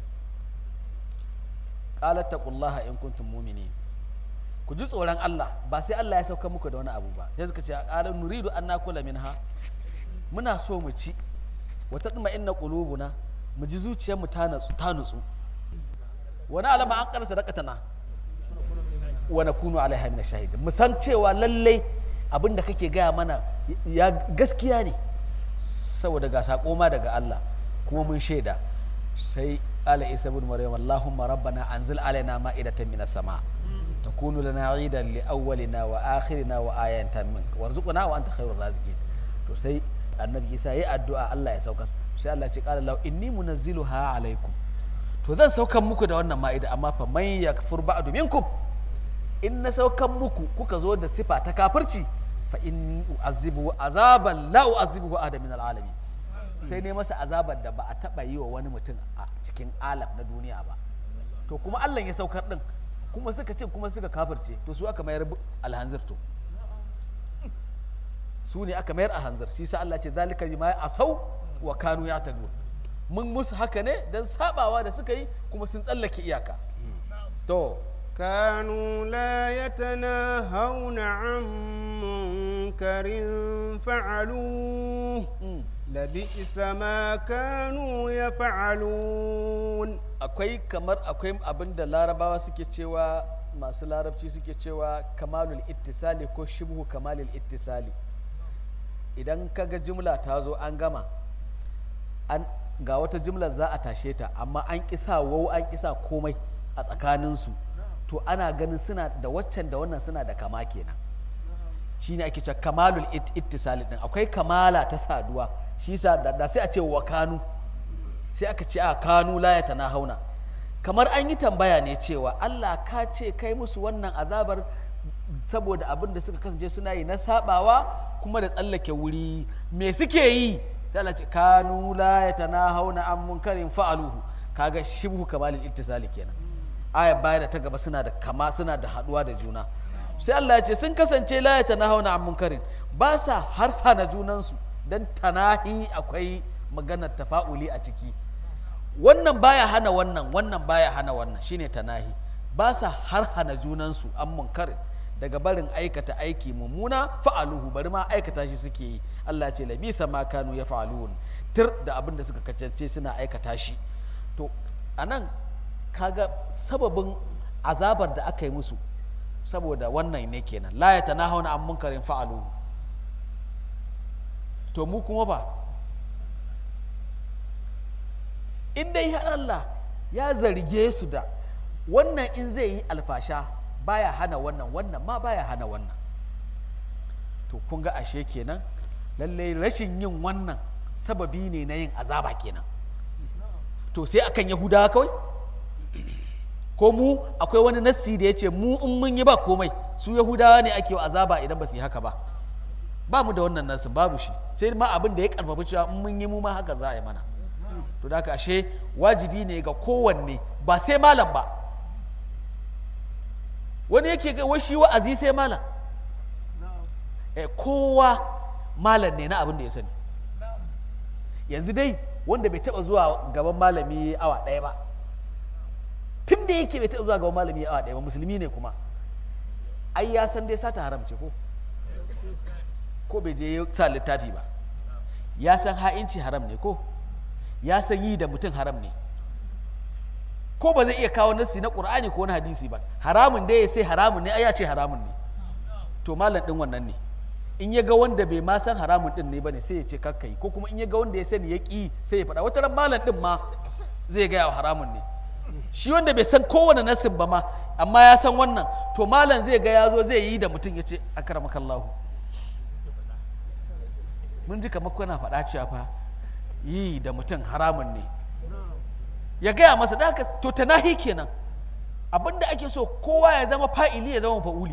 qalat taqullaha in kuntum mu'minin ku ji tsoron Allah ba sai Allah ya sauka muku da wani abu ba sai suka ce a ƙarar nuridu an nakula minha muna so mu ci wata tsima inna qulubuna mu ji zuciyarmu ta natsu ta nutsu wani alama an karsa dakatana wa nakunu alaiha min shahid mu san cewa lallai abin da kake gaya mana ya gaskiya ne saboda ga sako ma daga Allah kuma mun shaida sai ala isa ibn maryam allahumma rabbana anzil alaina ma'idatan minas sama' تكون لنا عيدا لأولنا وآخرنا وآية منك وارزقنا وأنت خير الرازقين to sai annabi isa ya addu'a Allah ya saukar sai Allah ce qala law inni munazziluha alaikum to zan saukan muku da wannan ma'ida amma fa man yakfur ba'du minkum in na saukan muku kuka zo da sifa ta kafirci fa in u'azzibuhu azaban la u'azzibuhu ahada min alalamin sai ne masa azabar da ba a taba yi wa wani mutum a cikin alam na duniya ba to kuma Allah ya saukar din kuma suka ce kuma suka kafirce to su aka mayar alhanzir to su ne aka mayar alhanzir shi sa Allah ce zalika bima asau wa kanu yatadun mun musu haka ne dan sabawa da suka yi kuma sun tsallake iyaka to كانوا لا يتناهون عن منكر فعلوه mm. لبئس ما كانوا يفعلون akwai kamar akwai abin da larabawa suke cewa masu larabci suke cewa kamalul ittisali ko shibhu kamalul ittisali idan kaga jimla ta zo an gama an ga wata jimlar za a tashe ta amma an kisa wau an kisa komai a tsakaninsu to ana ganin suna da waccan da wannan suna da kama kenan shine ake cewa kamalul it- ittisali din akwai kamala ta saduwa shi sa da da sai a ce wa kanu sai aka ce a kanu la ya hauna kamar an yi tambaya ne cewa Allah ka ce kai musu wannan azabar saboda abin da suka kasance suna yi na sabawa kuma da tsallake wuri me suke yi sai Allah ce kanu la ya hauna an munkarin fa'aluhu kaga shibhu kamalil ittisali kenan aya baya da ta gaba suna da kama suna da haduwa da juna sai Allah ya ce sun kasance la ya hauna an munkarin ba sa har hana junansu dan tanahi akwai maganar tafa'uli a ciki wannan baya hana wannan wannan baya hana wannan shine tanahi ba sa har hana junansu an munkarin daga barin aikata aiki mummuna fa'aluhu bari ma aikata shi suke yi Allah ce labisa ma kanu ya fa'alun tir da abin da suka kacance suna aikata shi to anan kaga sababin azabar da aka yi musu saboda wannan ne kenan la ya tanahawna an munkarin fa'aluhu to mu kuma ba in dai har Allah ya zarge su da wannan in zai yi alfasha baya hana wannan wannan ma baya hana wannan to kun ga ashe kenan lallai rashin yin wannan sababi ne na yin azaba kenan to sai akan yahudawa kawai ko mu akwai wani nassi da ya ce mu in mun yi ba komai su yahudawa ne ake wa azaba idan ba su yi haka ba ba mu da wannan nassin babu shi sai ma abin da ya karfafa cewa in mun yi mu ma haka za a yi mana to da haka ashe wajibi ne ga kowanne ba sai malam ba wani yake ga wai shi wa'azi sai malam eh, kowa malam ne na abin da ya sani yanzu dai wanda bai taba zuwa gaban malami awa ɗaya ba tun da yake bai taba zuwa gaban malami awa ɗaya ba musulmi ne kuma ai ya san dai sata haram ce ko ko bai je ya sa littafi ba ya san ha'inci haram ne ko ya san yi da mutum haram ne ko ba zai iya kawo nassi na qur'ani ko na hadisi ba haramun da ya sai haramun ne ai ya ce haramun ne to malam din wannan ne in ya ga wanda bai ma san haramun din ne bane sai ya ce kakkai ko kuma in ya ga wanda ya sani ya ki sai ya faɗa wata ran malam din ma zai gaya wa haramun ne shi wanda bai san kowane nassin ba ma amma ya san wannan to malam zai ga ya zo zai yi da mutum ya ce akramakallahu mun ji kamar kuna faɗa cewa fa yi da mutum haramun ne ya gaya masa da haka to tanahi kenan abinda ake so kowa ya zama fa'ili ya zama fa'uli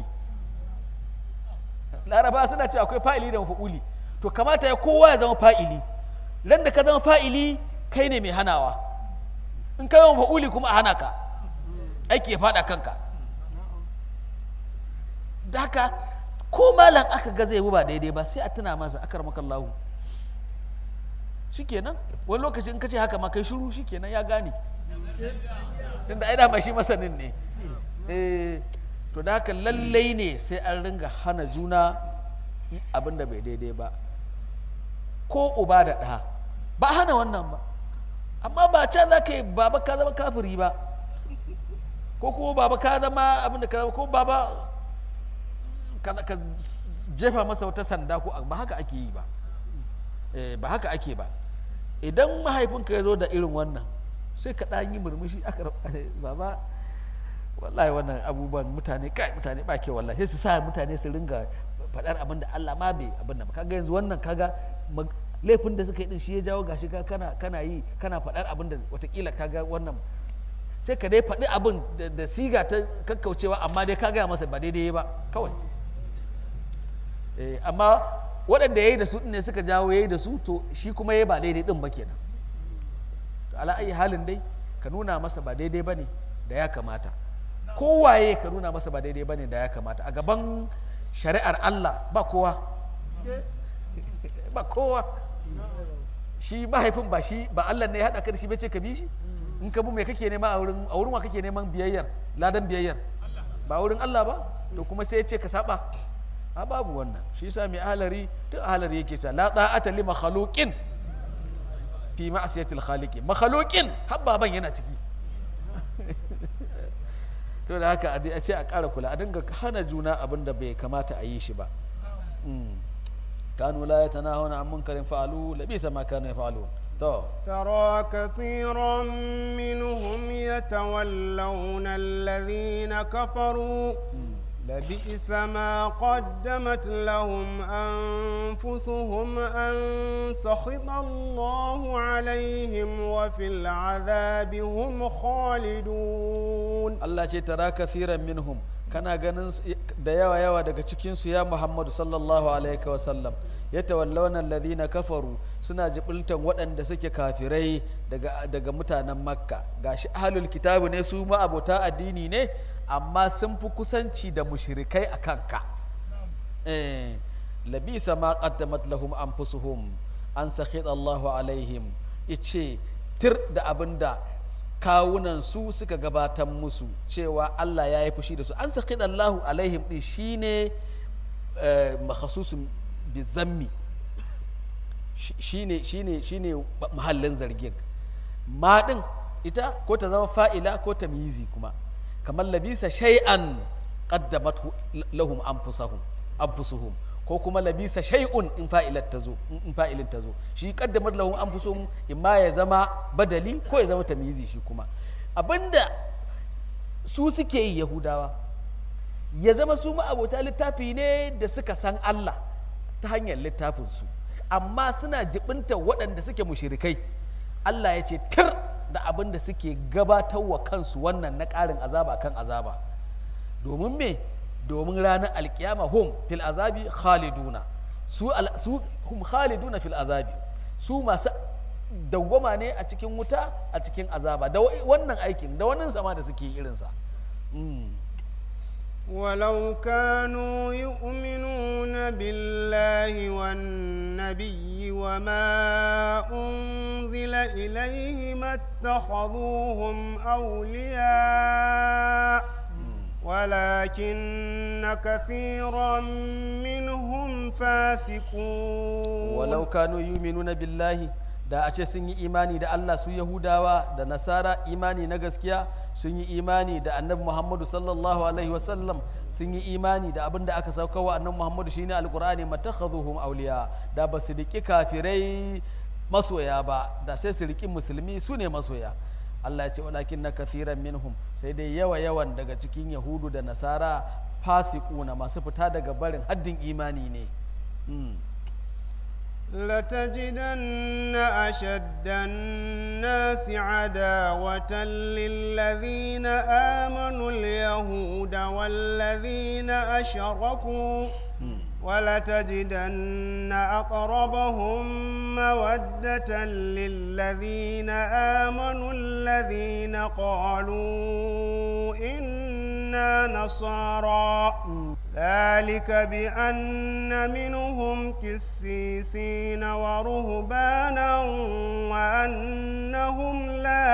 laraba suna cewa akwai fa'ili da mafa'uli to kamata ya kowa ya zama fa'ili ran da ka zama fa'ili kai ne mai hanawa in ka zama fa'uli kuma a hana ka aiki ya fada kanka da haka ko malam aka ga zai ba daidai ba sai a tuna masa akar makallahu shikenan wani lokaci in ka ce haka ma kai shiru shikenan ya gane tunda ai dama shi masanin ne eh to da haka lallai ne sai an ringa hana juna abin da bai daidai ba ko uba da ɗa ba hana wannan ba amma ba can za ka yi baba ka zama kafiri ba ko kuma baba ka zama abin da ka zama ko baba ka jefa masa wata sanda ko ba haka ake yi ba ba haka ake ba idan mahaifinka ya zo da irin wannan sai ka ɗan yi murmushi aka baba wallahi wannan abubuwan mutane kai mutane ba ke wallahi sai su sa mutane su ringa faɗar abin da Allah ma bai abin da ba kaga yanzu wannan kaga laifin da suka yi din shi ya jawo gashi ka kana kana yi kana faɗar abin da watakila kaga wannan sai ka dai faɗi abin da siga ta kakkaucewa amma dai ka gaya masa ba daidai ba kawai amma waɗanda ya yi da su ne suka jawo ya yi da su to shi kuma ya ba daidai ɗin ba kenan ala ayi halin dai ka nuna masa ba daidai ba ne da ya kamata kowaye ka nuna masa ba daidai ba ne da ya kamata a gaban shari'ar Allah ba kowa ba kowa shi mahaifin ba shi ba Allah ne ya haɗa ka da shi bai ce ka bi shi in ka bi mai kake nema a wurin a wurin wa kake neman biyayyar ladan biyayyar ba wurin Allah ba to kuma sai ya ce ka saba a babu wannan shi yasa mai ahalari duk ahalari yake cewa la ta'ata li makhluqin fi ma'siyatil khaliqi makhluqin har baban yana ciki to da haka a ce a ƙara kula a dinga hana juna abin da bai kamata a yi shi ba kanu la yatanahuna an munkarin fa'alu labisa ma kanu yaf'alun to ترى كثيرا منهم يتولون الذين كفروا لبئس ما قدمت لهم أنفسهم أن سخط الله عليهم وفي العذاب هم خالدون Allah ce tara kathiran minhum kana ganin da yawa yawa daga cikinsu ya Muhammadu sallallahu alaihi wa sallam ya tawallawna alladhina kafaru suna jibultan waɗanda suke kafirai daga daga mutanen makka gashi ahlul kitabu ne su ma abota addini ne amma sun fi kusanci da mushrikai a kanka eh labisa ma qaddamat lahum anfusuhum an sakhid Allahu alaihim ice tir da abin da kawunan su suka gabatar musu cewa Allah ya yi fushi da su an sakhid Allahu alaihim din shine eh, makhasusun bizammi shine shine shine mahallin zargin ma din ita ko ta zama fa'ila ko ta mizi kuma kamar labisa shay'an qaddamat lahum anfusahum anfusuhum ko kuma labisa shay'un in fa'ilat tazo in fa'ilin tazo shi qaddamat lahum anfusuhum imma ya zama badali ko ya zama tamyizi shi kuma abinda su suke yi yahudawa ya zama su ma'abota littafi ne da suka san Allah ta hanyar littafinsu amma suna jibinta waɗanda suke mushirikai Allah ya ce tir da abin da suke gabatar wa kansu wannan na ƙarin azaba kan azaba domin me domin ranar alkiyama hum fil azabi khaliduna su, al- su hum khaliduna fil azabi su masu dawwama ne a cikin wuta a cikin azaba da wa- wannan aikin da wannan sama da suke irinsa Mm. ولو كانوا يؤمنون بالله والنبي وما أنزل إليه ما اتخذوهم أولياء ولكن كثيرا منهم فاسقون walau kanu yuminuna billahi da a ce sun yi imani da Allah su Yahudawa da Nasara imani na gaskiya sun yi imani da annabi Muhammadu sallallahu alaihi wasallam sun yi imani da abin da aka sauka wa annabi Muhammadu shine alqur'ani matakhazuhum awliya da ba su riki kafirai masoya ba da sai su riki musulmi su ne masoya Allah ya ce walakin na kathiran minhum sai dai yawa yawan daga cikin Yahudu da Nasara fasiquna masu fita daga barin haddin imani ne Mm. لتجدن أشد الناس عداوة للذين آمنوا اليهود والذين أشركوا ولتجدن أقربهم مودة للذين آمنوا الذين قالوا إنا نصارى ذلك بأن منهم كسيسين ورهبانا وأنهم لا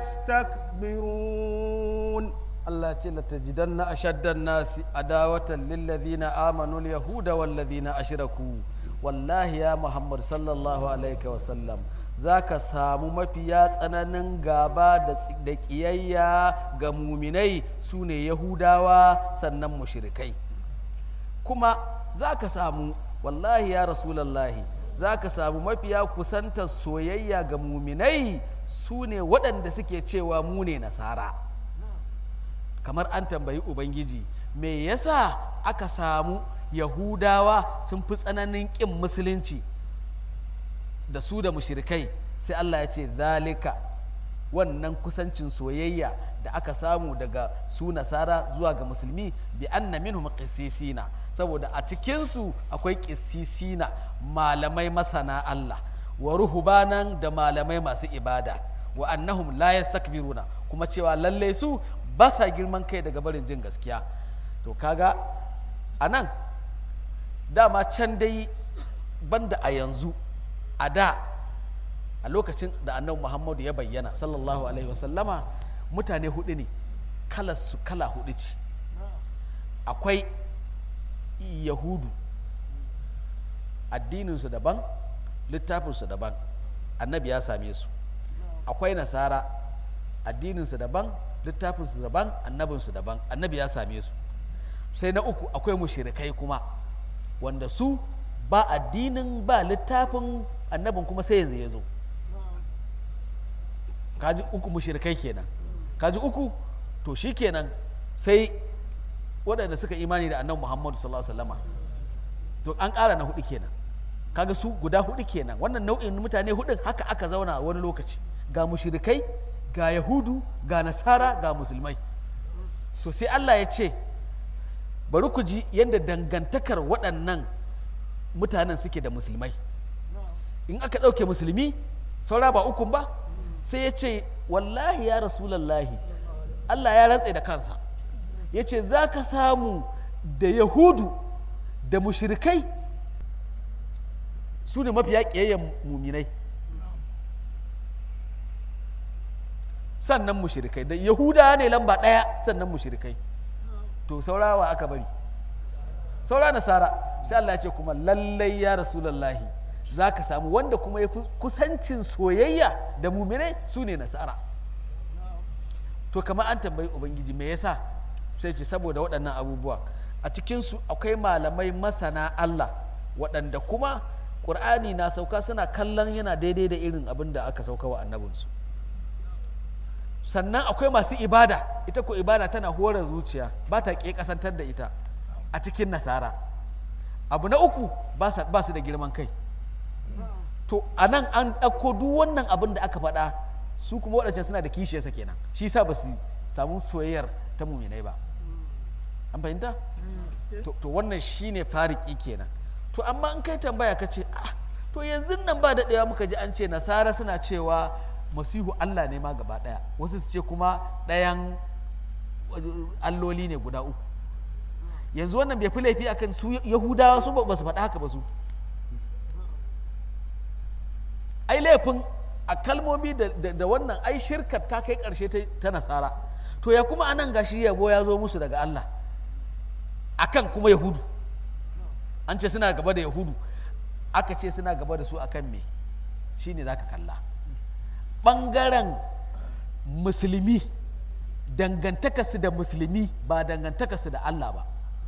يستكبرون Allah ce latajidanna ashaddan nasi adawatan lillazina amanu yahuda wallazina ashraku wallahi ya Muhammad sallallahu alaihi wa sallam zaka samu mafiya tsananin gaba da tsi- da kiyayya ga muminai sune yahudawa sannan mushrikai kuma zaka samu wallahi ya rasulallahi zaka samu mafiya kusantar soyayya ga muminai sune waɗanda suke cewa mu ne nasara kamar an tambayi ubangiji me yasa aka samu yahudawa sun fi tsananin ƙin musulunci da su da mushirikai sai Allah ya ce zalika wannan kusancin soyayya da aka samu daga su nasara zuwa ga musulmi bi anna minhum qissisina saboda a cikinsu akwai qissisina malamai masana Allah wa ruhubanan da malamai masu ibada wa annahum la yastakbiruna kuma cewa lalle su ba sa girman kai daga barin jin gaskiya to kaga a nan dama can dai banda a yanzu a da a lokacin da annabi muhammadu ya bayyana sallallahu alaihi wasallama mutane hudu ne kalarsu kala hudu ce akwai yahudu addininsu daban littafinsu daban annabi ya same su akwai nasara addininsu daban littafinsu daban annabinsu daban annabi ya same su sai na uku akwai mushirikai kuma wanda su ba addinin ba littafin annabin kuma sai yanzu ya zo kaji uku mushirikai kenan kaji uku to shi kenan sai waɗanda suka imani da annabi muhammadu sallallahu alaihi wasallama to an ƙara na hudu kenan kaga su guda hudu kenan wannan nau'in mutane hudun haka aka zauna wani lokaci ga mushirikai ga yahudu ga nasara ga musulmai to sai allah ya ce bari ku ji yadda dangantakar waɗannan mutanen suke da musulmai in aka ɗauke musulmi saura ba ukun ba sai ya ce wallahi ya rasulallahi allah ya rantse da kansa ya ce za ka samu da yahudu da mushirikai su ne mafiya ƙiyayyen muminai sannan mushrikai da yahuda ne lamba ɗaya sannan mushrikai to saurawa aka bari saura nasara sai Allah ya ce kuma lallai ya rasulallahi za ka samu wanda kuma ya fi kusancin soyayya da muminai su ne nasara to kamar an tambayi ubangiji me yasa sai ce saboda waɗannan abubuwa a cikinsu akwai malamai masana Allah waɗanda kuma ƙur'ani na sauka suna kallon yana daidai da irin abin da aka sauka wa annabinsu sannan akwai masu ibada ita ko ibada tana hore zuciya ba ta ƙe kasantar da ita a cikin nasara abu na uku ba su da girman kai to a nan an ɗauko duk wannan abin da aka faɗa su kuma waɗancan suna da kishiyarsa kenan shi sa ba su samu soyayyar ta muminai ba an fahimta to wannan shine fariki kenan to amma in kai tambaya ka ce ah to yanzu nan ba daɗewa muka ji an ce nasara suna cewa masihu Allah ne ma gaba ɗaya wasu su ce kuma ɗayan alloli ne guda uku yanzu wannan bai fi laifi akan su yahudawa su ba su faɗa haka ba su ai laifin a kalmomi da wannan ai shirkar ta kai ƙarshe ta nasara to ya kuma anan gashi yabo ya zo musu daga Allah akan kuma yahudu an ce suna gaba da yahudu aka ce suna gaba da su akan me shine za ka kalla ɓangaren musulmi dangantakarsu da musulmi ba dangantakarsu da Allah ba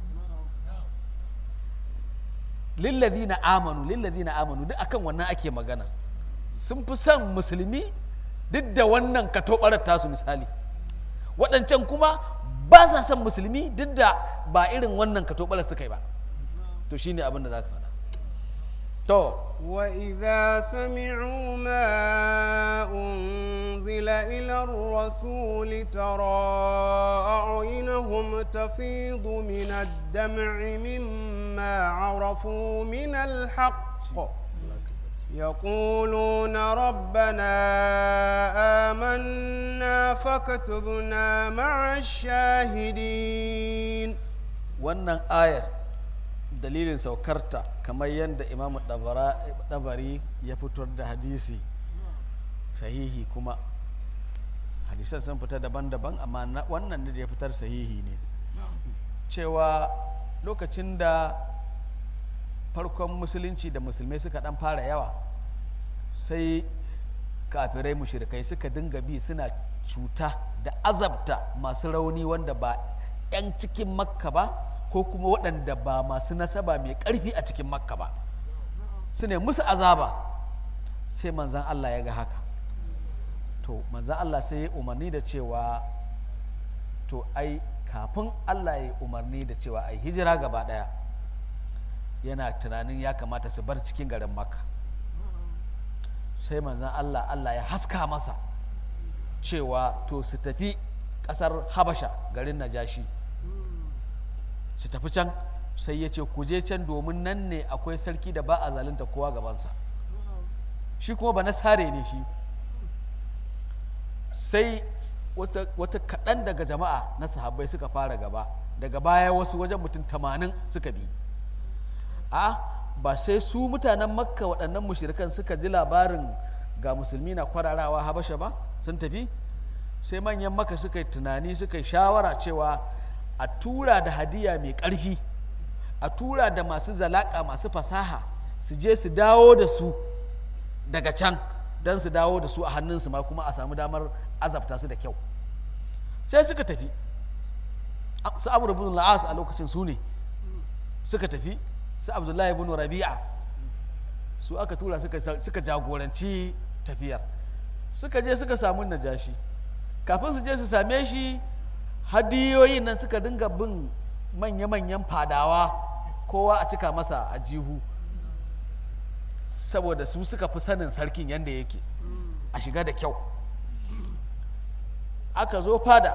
lillazi na amanu lillazi na amanu duk akan wannan ake magana sun fi son musulmi duk da wannan katobarar tasu misali waɗancan kuma ba sa son musulmi duk da ba irin wannan katobarar suka yi ba to shine abin da za ka faɗa to وإذا سمعوا ما أنزل إلى الرسول ترى أعينهم تفيض من الدمع مما عرفوا من الحق يقولون ربنا آمنا فاكتبنا مع الشاهدين wannan ayar dalilin saukarta kamar yadda imamu dabari ya fitar da hadisi sahihi kuma hadisan sun fita daban-daban amma wannan da ya fitar sahihi ne cewa lokacin da farkon musulunci da musulmai suka dan fara yawa sai kafirai mushrikai suka dinga bi suna cuta da azabta masu rauni wanda ba 'yan cikin makka ba ko kuma waɗanda ba masu nasaba mai ƙarfi a cikin makka ba su ne musu azaba sai manzan Allah ya ga haka to manzan Allah sai ya umarni da cewa to ai kafin Allah ya umarni da cewa ai hijira gaba ɗaya yana tunanin ya kamata su bar cikin garin makka sai manzan Allah Allah ya haska masa cewa to su tafi ƙasar habasha garin najashi su tafi can sai ya ce ku je can domin nan ne akwai sarki da ba a zalunta kowa gabansa shi kuma ba na sare ne shi sai wata, kaɗan daga jama'a na sahabbai suka fara gaba daga baya wasu wajen mutum tamanin suka bi a ba sai su mutanen makka waɗannan mushirikan suka ji labarin ga musulmi na kwararawa habasha ba sun tafi sai manyan maka suka yi tunani suka yi shawara cewa a tura da hadiya mai ƙarfi a tura da masu zalaƙa masu fasaha su je su dawo da su daga can don su dawo da su a hannunsu ma kuma a samu damar azabta su da kyau sai suka tafi su amur ibn la'as a lokacin su ne suka tafi su abdullahi ibn rabi'a su aka tura suka jagoranci tafiyar suka je suka samu najashi kafin su je su same shi hadiyoyin nan suka dinga bin manya-manyan fadawa kowa a cika masa a jihu saboda su suka fi sanin sarkin yadda yake a shiga da kyau aka zo fada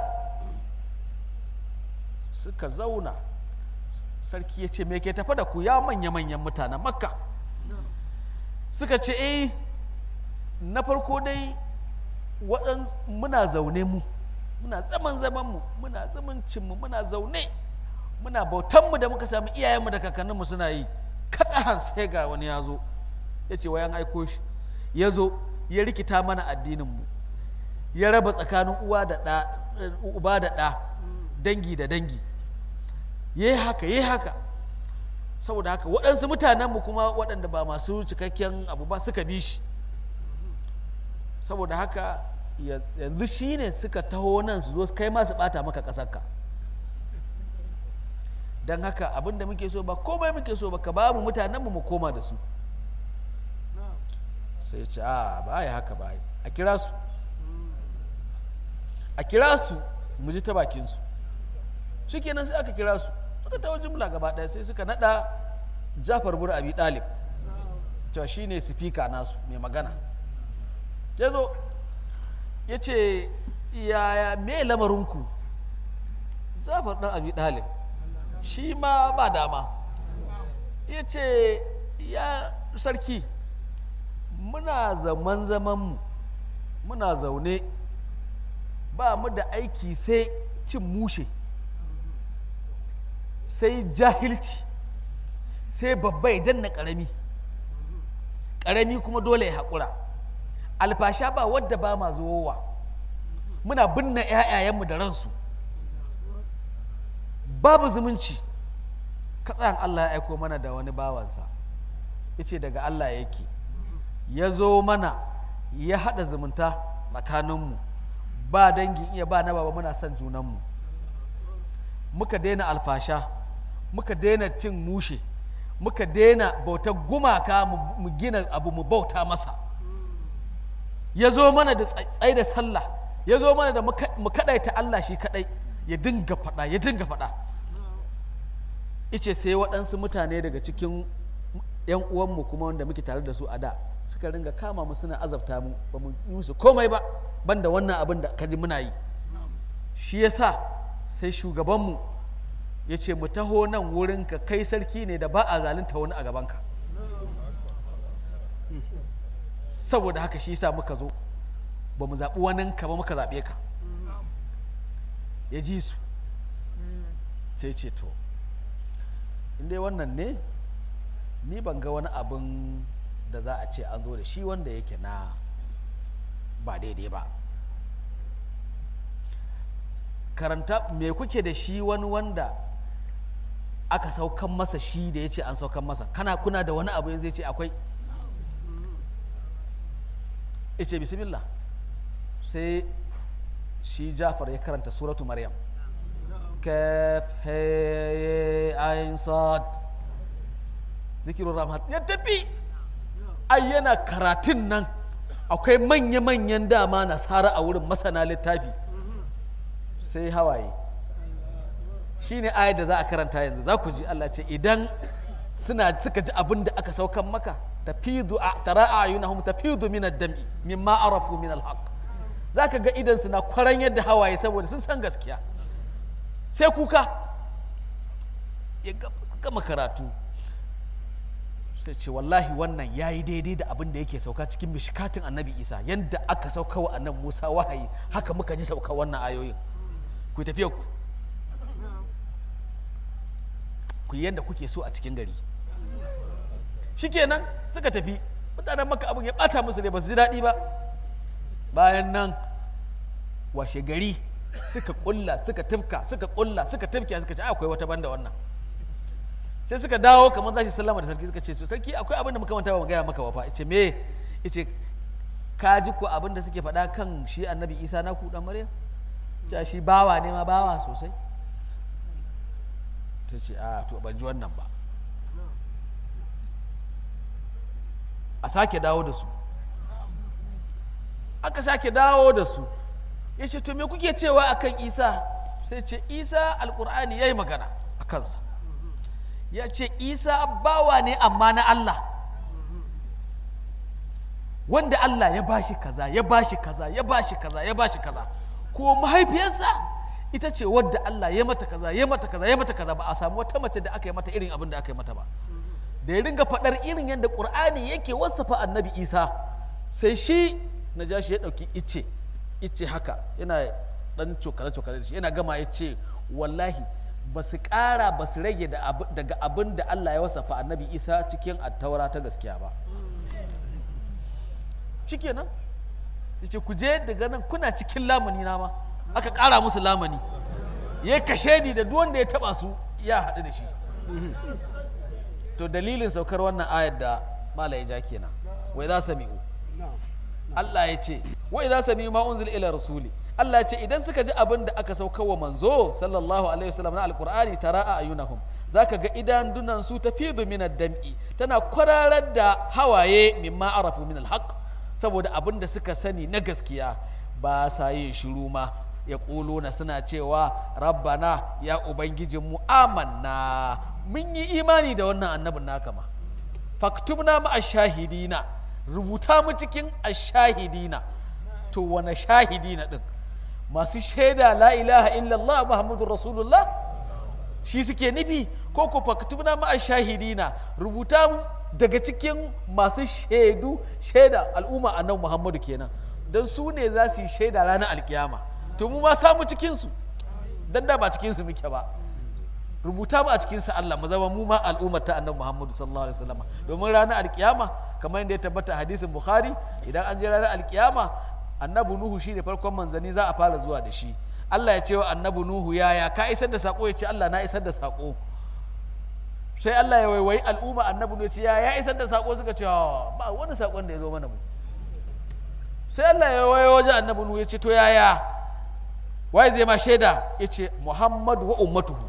suka zauna sarki ya ce me ke tafa da ku ya manya-manyan mutanen makka suka ce eh na farko dai muna zaune mu muna zaman zaman mu muna zamancin mu muna zaune muna bautan mu da muka sami iyayenmu da kakanninmu suna yi katsahan sai ga wani ya zo ya ce wayan aiko shi ya zo ya rikita mana addininmu ya raba tsakanin uwa da ɗa uba da ɗa dangi da dangi ya yi haka ya yi haka saboda haka waɗansu mutanenmu kuma waɗanda ba masu cikakken abu ba suka bi shi saboda haka yanzu shi ne suka taho nan su zo kai ma su ɓata maka ƙasarka don haka abin da muke so ba komai muke so ba ka ba mu mutanenmu mu koma da su sai ce a ba ya haka ba a kira su a kira su mu ji ta bakinsu shi kenan sai aka kira su suka tawo jimla gaba ɗaya sai suka naɗa jafar bur abi ɗalib cewa shi ne sifika nasu mai magana ya zo ya ce yaya me lamarinku jafar ɗan abi ɗalib shi ma ba dama ya ce ya sarki muna zaman zamanmu muna zaune ba mu da aiki sai cin mushe sai jahilci sai babba ya danna ƙarami ƙarami kuma dole ya haƙura alfasha ba wadda ba ma zowa muna binne 'ya'yayenmu da ransu babu zumunci katsayan Allah ya aiko mana da wani bawansa ya ce daga Allah yake ya zo mana ya haɗa zumunta tsakaninmu ba dangin iya ba na baba muna son junanmu muka daina alfasha muka daina cin mushe muka daina bautar gumaka mu gina abu mu bauta masa ya zo mana da tsaye da sallah ya zo mana da mu kaɗaita Allah shi kaɗai ya dinga faɗa ya dinga faɗa ice sai waɗansu mutane daga cikin 'yan uwanmu kuma wanda muke tare da su a da suka ringa kama mu suna azabta mu ba mu yi musu komai ba banda wannan abin da kaji muna yi shi yasa sai shugabanmu ya ce mu taho nan wurin ka kai sarki ne da ba a zalunta wani a gabanka saboda haka shi yasa muka zo ba mu zaɓi wani ka ba muka zaɓe ka ya ji su sai ce to inda wannan ne ni ban ga wani abin da za a ce an zo da shi wanda yake na ba daidai ba karanta me kuke da shi wani wanda aka saukan masa shi da ya ce an saukan masa kana kuna da wani abu yanzu ya ce akwai ya ce bismillah sai shi jafar ya karanta suratu maryam kaf he ayin sad zikirun rahmat ya tafi ai yana karatun nan akwai manya-manyan dama nasara a wurin masana littafi sai hawaye shi ne ayar da za a karanta yanzu za ku ji Allah ce idan suna suka ji abin da aka saukan maka tafidu a tara a ayunahum tafidu min ad-dam'i mimma arafu min al-haq zaka ga idan suna kwaran yadda hawaye saboda sun san gaskiya sai kuka ya gama karatu sai ce wallahi wannan ya yi daidai da abin da yake sauka cikin mishikatin annabi isa yadda aka sauka wa annabi musa wahayi haka muka ji sauka wannan ayoyin ku tafiya ku ku yi yadda kuke so a cikin gari shikenan suka tafi mutanen maka abin ya bata musu ne ba su ji daɗi ba bayan nan washe gari suka kulla suka tufka suka kulla suka tufka suka ce akwai wata banda wannan sai suka dawo kamar za su sallama da sarki suka ce sarki akwai abin da muka manta ba mu gaya maka ba fa ice me ice ka ji ko abin da suke faɗa kan shi annabi isa na ku dan maryam ta shi bawa ne ma bawa sosai ta ce a to ban ji wannan ba a sake dawo da su aka sake dawo da su ya ce to me kuke cewa akan isa sai ce isa alkur'ani ya yi magana a kansa ya ce isa bawa ne amma na Allah wanda Allah ya bashi kaza ya bashi kaza ya bashi kaza ya bashi kaza ko mahaifiyarsa ita ce wadda Allah ya mata kaza ya mata kaza ya mata kaza ba a samu wata mace da aka yi mata irin abin da aka yi mata ba da ya ringa faɗar irin yadda ƙur'ani yake wasafa annabi isa sai shi na ja shi ya ɗauki ice ice haka yana ɗan cokale-cokale da shi yana gama ya ce wallahi ba su ƙara ba su rage daga abin da Allah ya wasafa annabi isa cikin attaura ta gaskiya ba shikenan yace ku je daga nan kuna cikin lamani na ma aka ƙara musu lamani ya kashe da duk wanda ya taba su ya haɗu da shi to dalilin saukar wannan ayar da mala ya ja kenan wai za sami'u Allah ya ce wai za sami'u ma unzil ila rasuli Allah ya ce idan suka ji abin da aka saukar wa manzo sallallahu alaihi wasallam na alqur'ani tara a ayunahum zaka ga idan dunan su tafidu min ad-dam'i tana kwararar da hawaye mimma arafu min al-haqq saboda abin da suka sani na gaskiya ba sa yin shiru ma ya na suna cewa rabbana ya ubangijinmu amanna mun yi imani da wannan annabin naka ma faktubna ma ashahidina rubuta mu cikin ashahidina to wane shahidina din masu shaida la ilaha illallah muhammadur rasulullah shi suke nufi ko ko faktubna ma ashahidina rubuta mu daga cikin masu shaidu shaida al'umma annabi muhammadu kenan don su ne za su yi shaida ranar alkiyama to mu ma samu cikinsu don da ba cikinsu muke ba rubuta mu a cikinsu Allah mu zama mu ma al'ummar ta annabi Muhammadu sallallahu alaihi wasallam domin ranar alkiyama kamar yadda ya tabbata hadisin Bukhari idan an je ranar alkiyama annabi Nuhu shine farkon manzani za a fara zuwa da shi Allah ya ce wa annabi Nuhu yaya ka isar da sako ya ce Allah na isar da sako sai Allah ya waiwayi al'umma annabi Nuhu ya ce ya ya isar da sako suka ce ba wani sakon da ya zo mana mu sai Allah ya waiwayi wajen annabi Nuhu ya ce to yaya waye zai ma shaida ya ce Muhammadu wa ummatuhu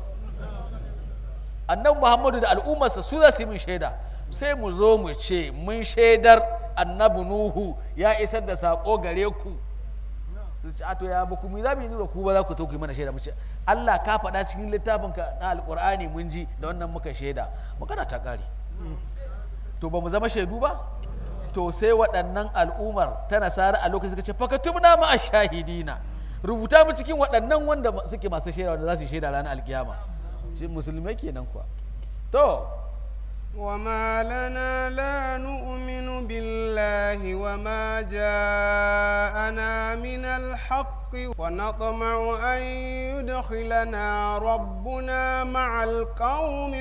annabi Muhammadu da al'ummarsa su za su yi min shaida sai mu zo mu ce mun shaidar annabi Nuhu ya isar da sako gare ku su ce to ya ba ku za mu yi nuna ku ba za ku to ku yi mana shaida mu ce Allah ka faɗa cikin littafinka na alƙur'ani mun ji da wannan muka shaida magana ta ƙare to ba mu zama shaidu ba to sai waɗannan al'ummar ta nasara a lokacin suka ce fakatubna ma shahidina rubuta mu cikin waɗannan wanda suke masu shaida wanda za su shaida ranar alkiyama shi musulmai kenan kuwa to وما لنا لا نؤمن بالله وما جاءنا من الحق ونطمع أن يدخلنا ربنا مع القوم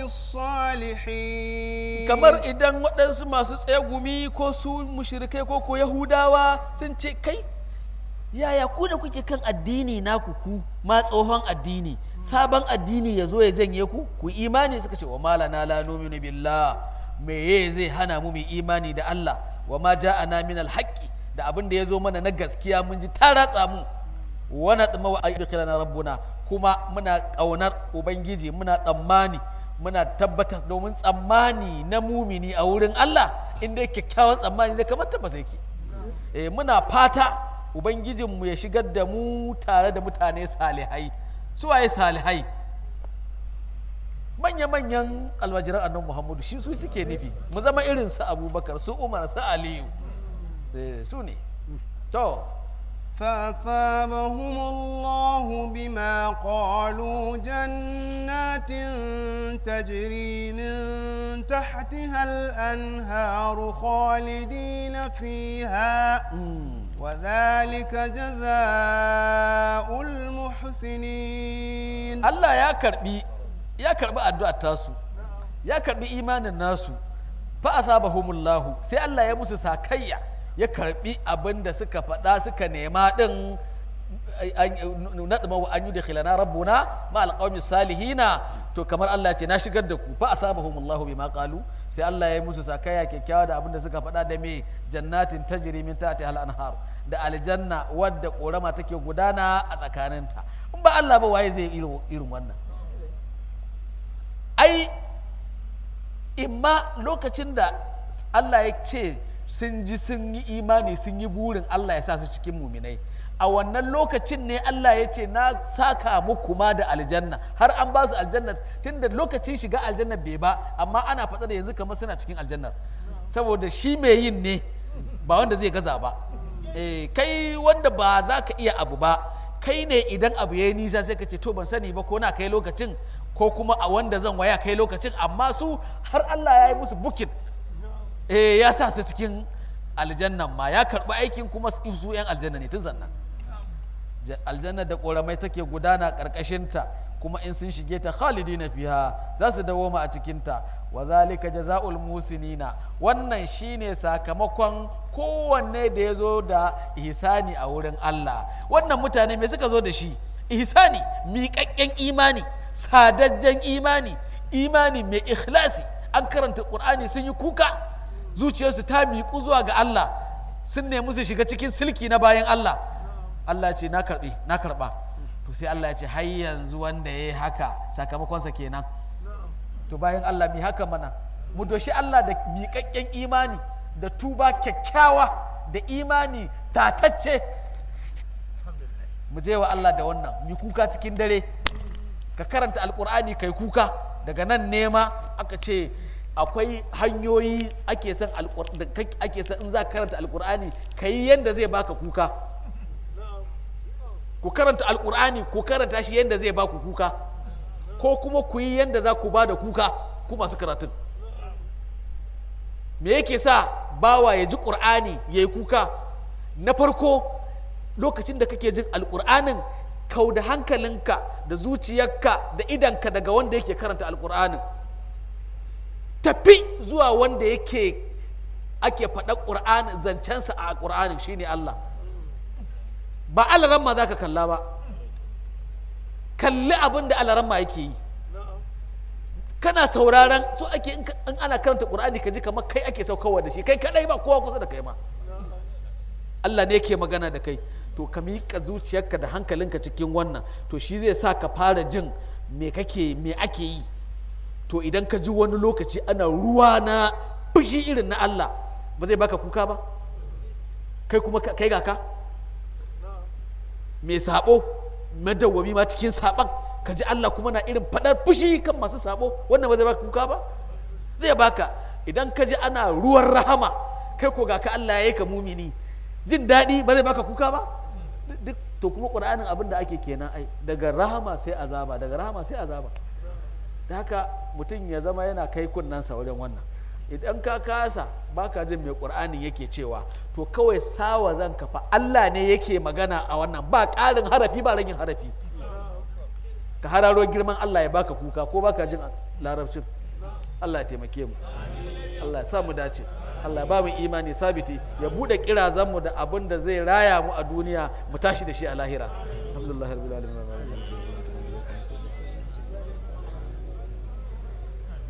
الصالحين kamar idan waɗansu masu tsegumi ko su mushrikai ko ko yahudawa sun ce kai yaya ku da kuke kan addini naku ku ma tsohon addini sabon addini ya zo ya janye ku ku imani suka ce wa malana la numinu billah meye zai hana mu mu imani da Allah wa ma ja'ana min alhaqi da abin da ya zo mana na gaskiya mun ji ta ratsa mu wa natma wa ayyukhilana rabbuna kuma muna kaunar ubangiji muna tsammani muna tabbatar domin tsammani na mumini a wurin Allah inda kyakkyawan tsammani ne kamar tabbas yake eh muna fata Ubangijinmu ya shigar da mu tare da mutane salihai su waye salihai manya-manyan almajiran annan muhammadu shi su suke nufi mu zama irin su abubakar su umar su aliyu su ne to فأثابهم الله بما قالوا جنات تجري من تحتها الأنهار خالدين فيها وذلك جزاء المحسنين Allah ya karbi ya karbi addu'ar tasu ya karbi imanin nasu fa asabahumullahu sai Allah ya musu sakayya ya karbi abin da suka faɗa suka nema din nadma wa an yudkhilana rabbuna ma alqawmi salihina to kamar Allah ce na shigar da ku fa asabahumullahu bima qalu sai Allah ya musu sakayya kyakkyawa da abin da suka faɗa da me jannatin tajri min tahtiha al-anhar da aljanna wadda korama take gudana a tsakaninta in ba Allah ba waye zai irin wannan ai imma lokacin da Allah ya ce sun ji sun yi imani sun yi burin Allah ya sa su cikin muminai a wannan lokacin ne Allah ya ce na saka muku ma da aljanna har an ba su aljanna tunda lokacin shiga aljanna bai ba amma ana faɗa da yanzu kamar suna cikin aljannar saboda shi mai yin ne ba wanda zai gaza ba eh, kai wanda ba za ka iya abu ba kai ne idan abu ya yi nisa sai ka ce to ban sani ba ko na kai lokacin ko kuma a wanda zan waya kai lokacin amma su har Allah ya yi musu bukin eh, ya sa su cikin aljannan ma ya karɓi aikin kuma su 'yan aljanna ne tun sannan aljanna da ƙoramai take gudana ƙarƙashinta kuma in sun shige ta khalidina fiha za su dawoma a cikinta wa zalika jaza'ul musinina wannan shine sakamakon kowanne da ya zo da ihsani a wurin Allah wannan mutane me suka zo da shi ihsani miƙaƙƙen imani sadajjen imani imani mai ikhlasi an karanta ƙur'ani sun yi kuka zuciyarsu ta miƙu zuwa ga Allah sun nemi su shiga cikin silki na bayan Allah Allah ce na karɓe na karɓa to sai Allah ya ce har yanzu wanda ya yi haka sakamakonsa kenan to bayan Allah mi haka mana mu doshi Allah da miƙaƙƙen imani da tuba kyakkyawa da imani tatacce mu je wa Allah da wannan mi kuka cikin dare ka karanta alkur'ani kai kuka daga nan nema aka ce akwai hanyoyi ake son da ake son in za ka karanta alkur'ani ka yi yadda zai baka kuka ku karanta alkur'ani ku karanta shi yadda zai baku kuka ko kuma ku yi yadda za ku ba da kuka ku masu karatun me yake sa bawa ya ji ƙur'ani ya yi kuka na farko lokacin da kake jin alƙur'anin kau da hankalinka da zuciyarka da idanka daga wanda yake karanta alƙur'anin tafi zuwa wanda yake ake faɗa ƙur'anin zancensa a ƙur'anin shine Allah ba alaramma za ka kalla ba kalli abin da alaramma yake yi kana sauraron so ake in ana karanta qur'ani ka ji kamar kai ake saukarwa da shi kai kadai ba kowa kusa da kai ma Allah ne yake magana da kai to ka miƙa zuciyarka da hankalinka cikin wannan to shi zai sa ka fara jin me kake me ake yi to idan ka ji wani lokaci ana ruwa na fushi irin na Allah ba zai baka kuka ba kai kuma kai ga ka mai sabo madawwami ma cikin saban ka ji Allah kuma na irin faɗar fushi kan masu sabo wannan ba zai baka kuka ba zai baka idan ka ji ana ruwan rahama kai ko ga ka Allah ya yi ka mumini jin daɗi ba zai baka kuka ba duk to kuma ƙur'anin abin da ake kenan ai daga rahama sai azaba daga rahama sai azaba da haka mutum ya zama yana kai kunnensa wajen wannan idan ka kasa baka jin mai ƙur'anin yake cewa to kawai sawa zan kafa Allah ne yake magana a wannan ba ƙarin harafi ba ragin harafi ka hararo girman Allah ya baka kuka ko baka jin larabcin Allah ya taimake mu Allah ya sa mu dace Allah ya ba mu imani sabiti ya bude kirazan mu da abin da zai raya mu a duniya mu tashi da shi a lahira alhamdulillah rabbil alamin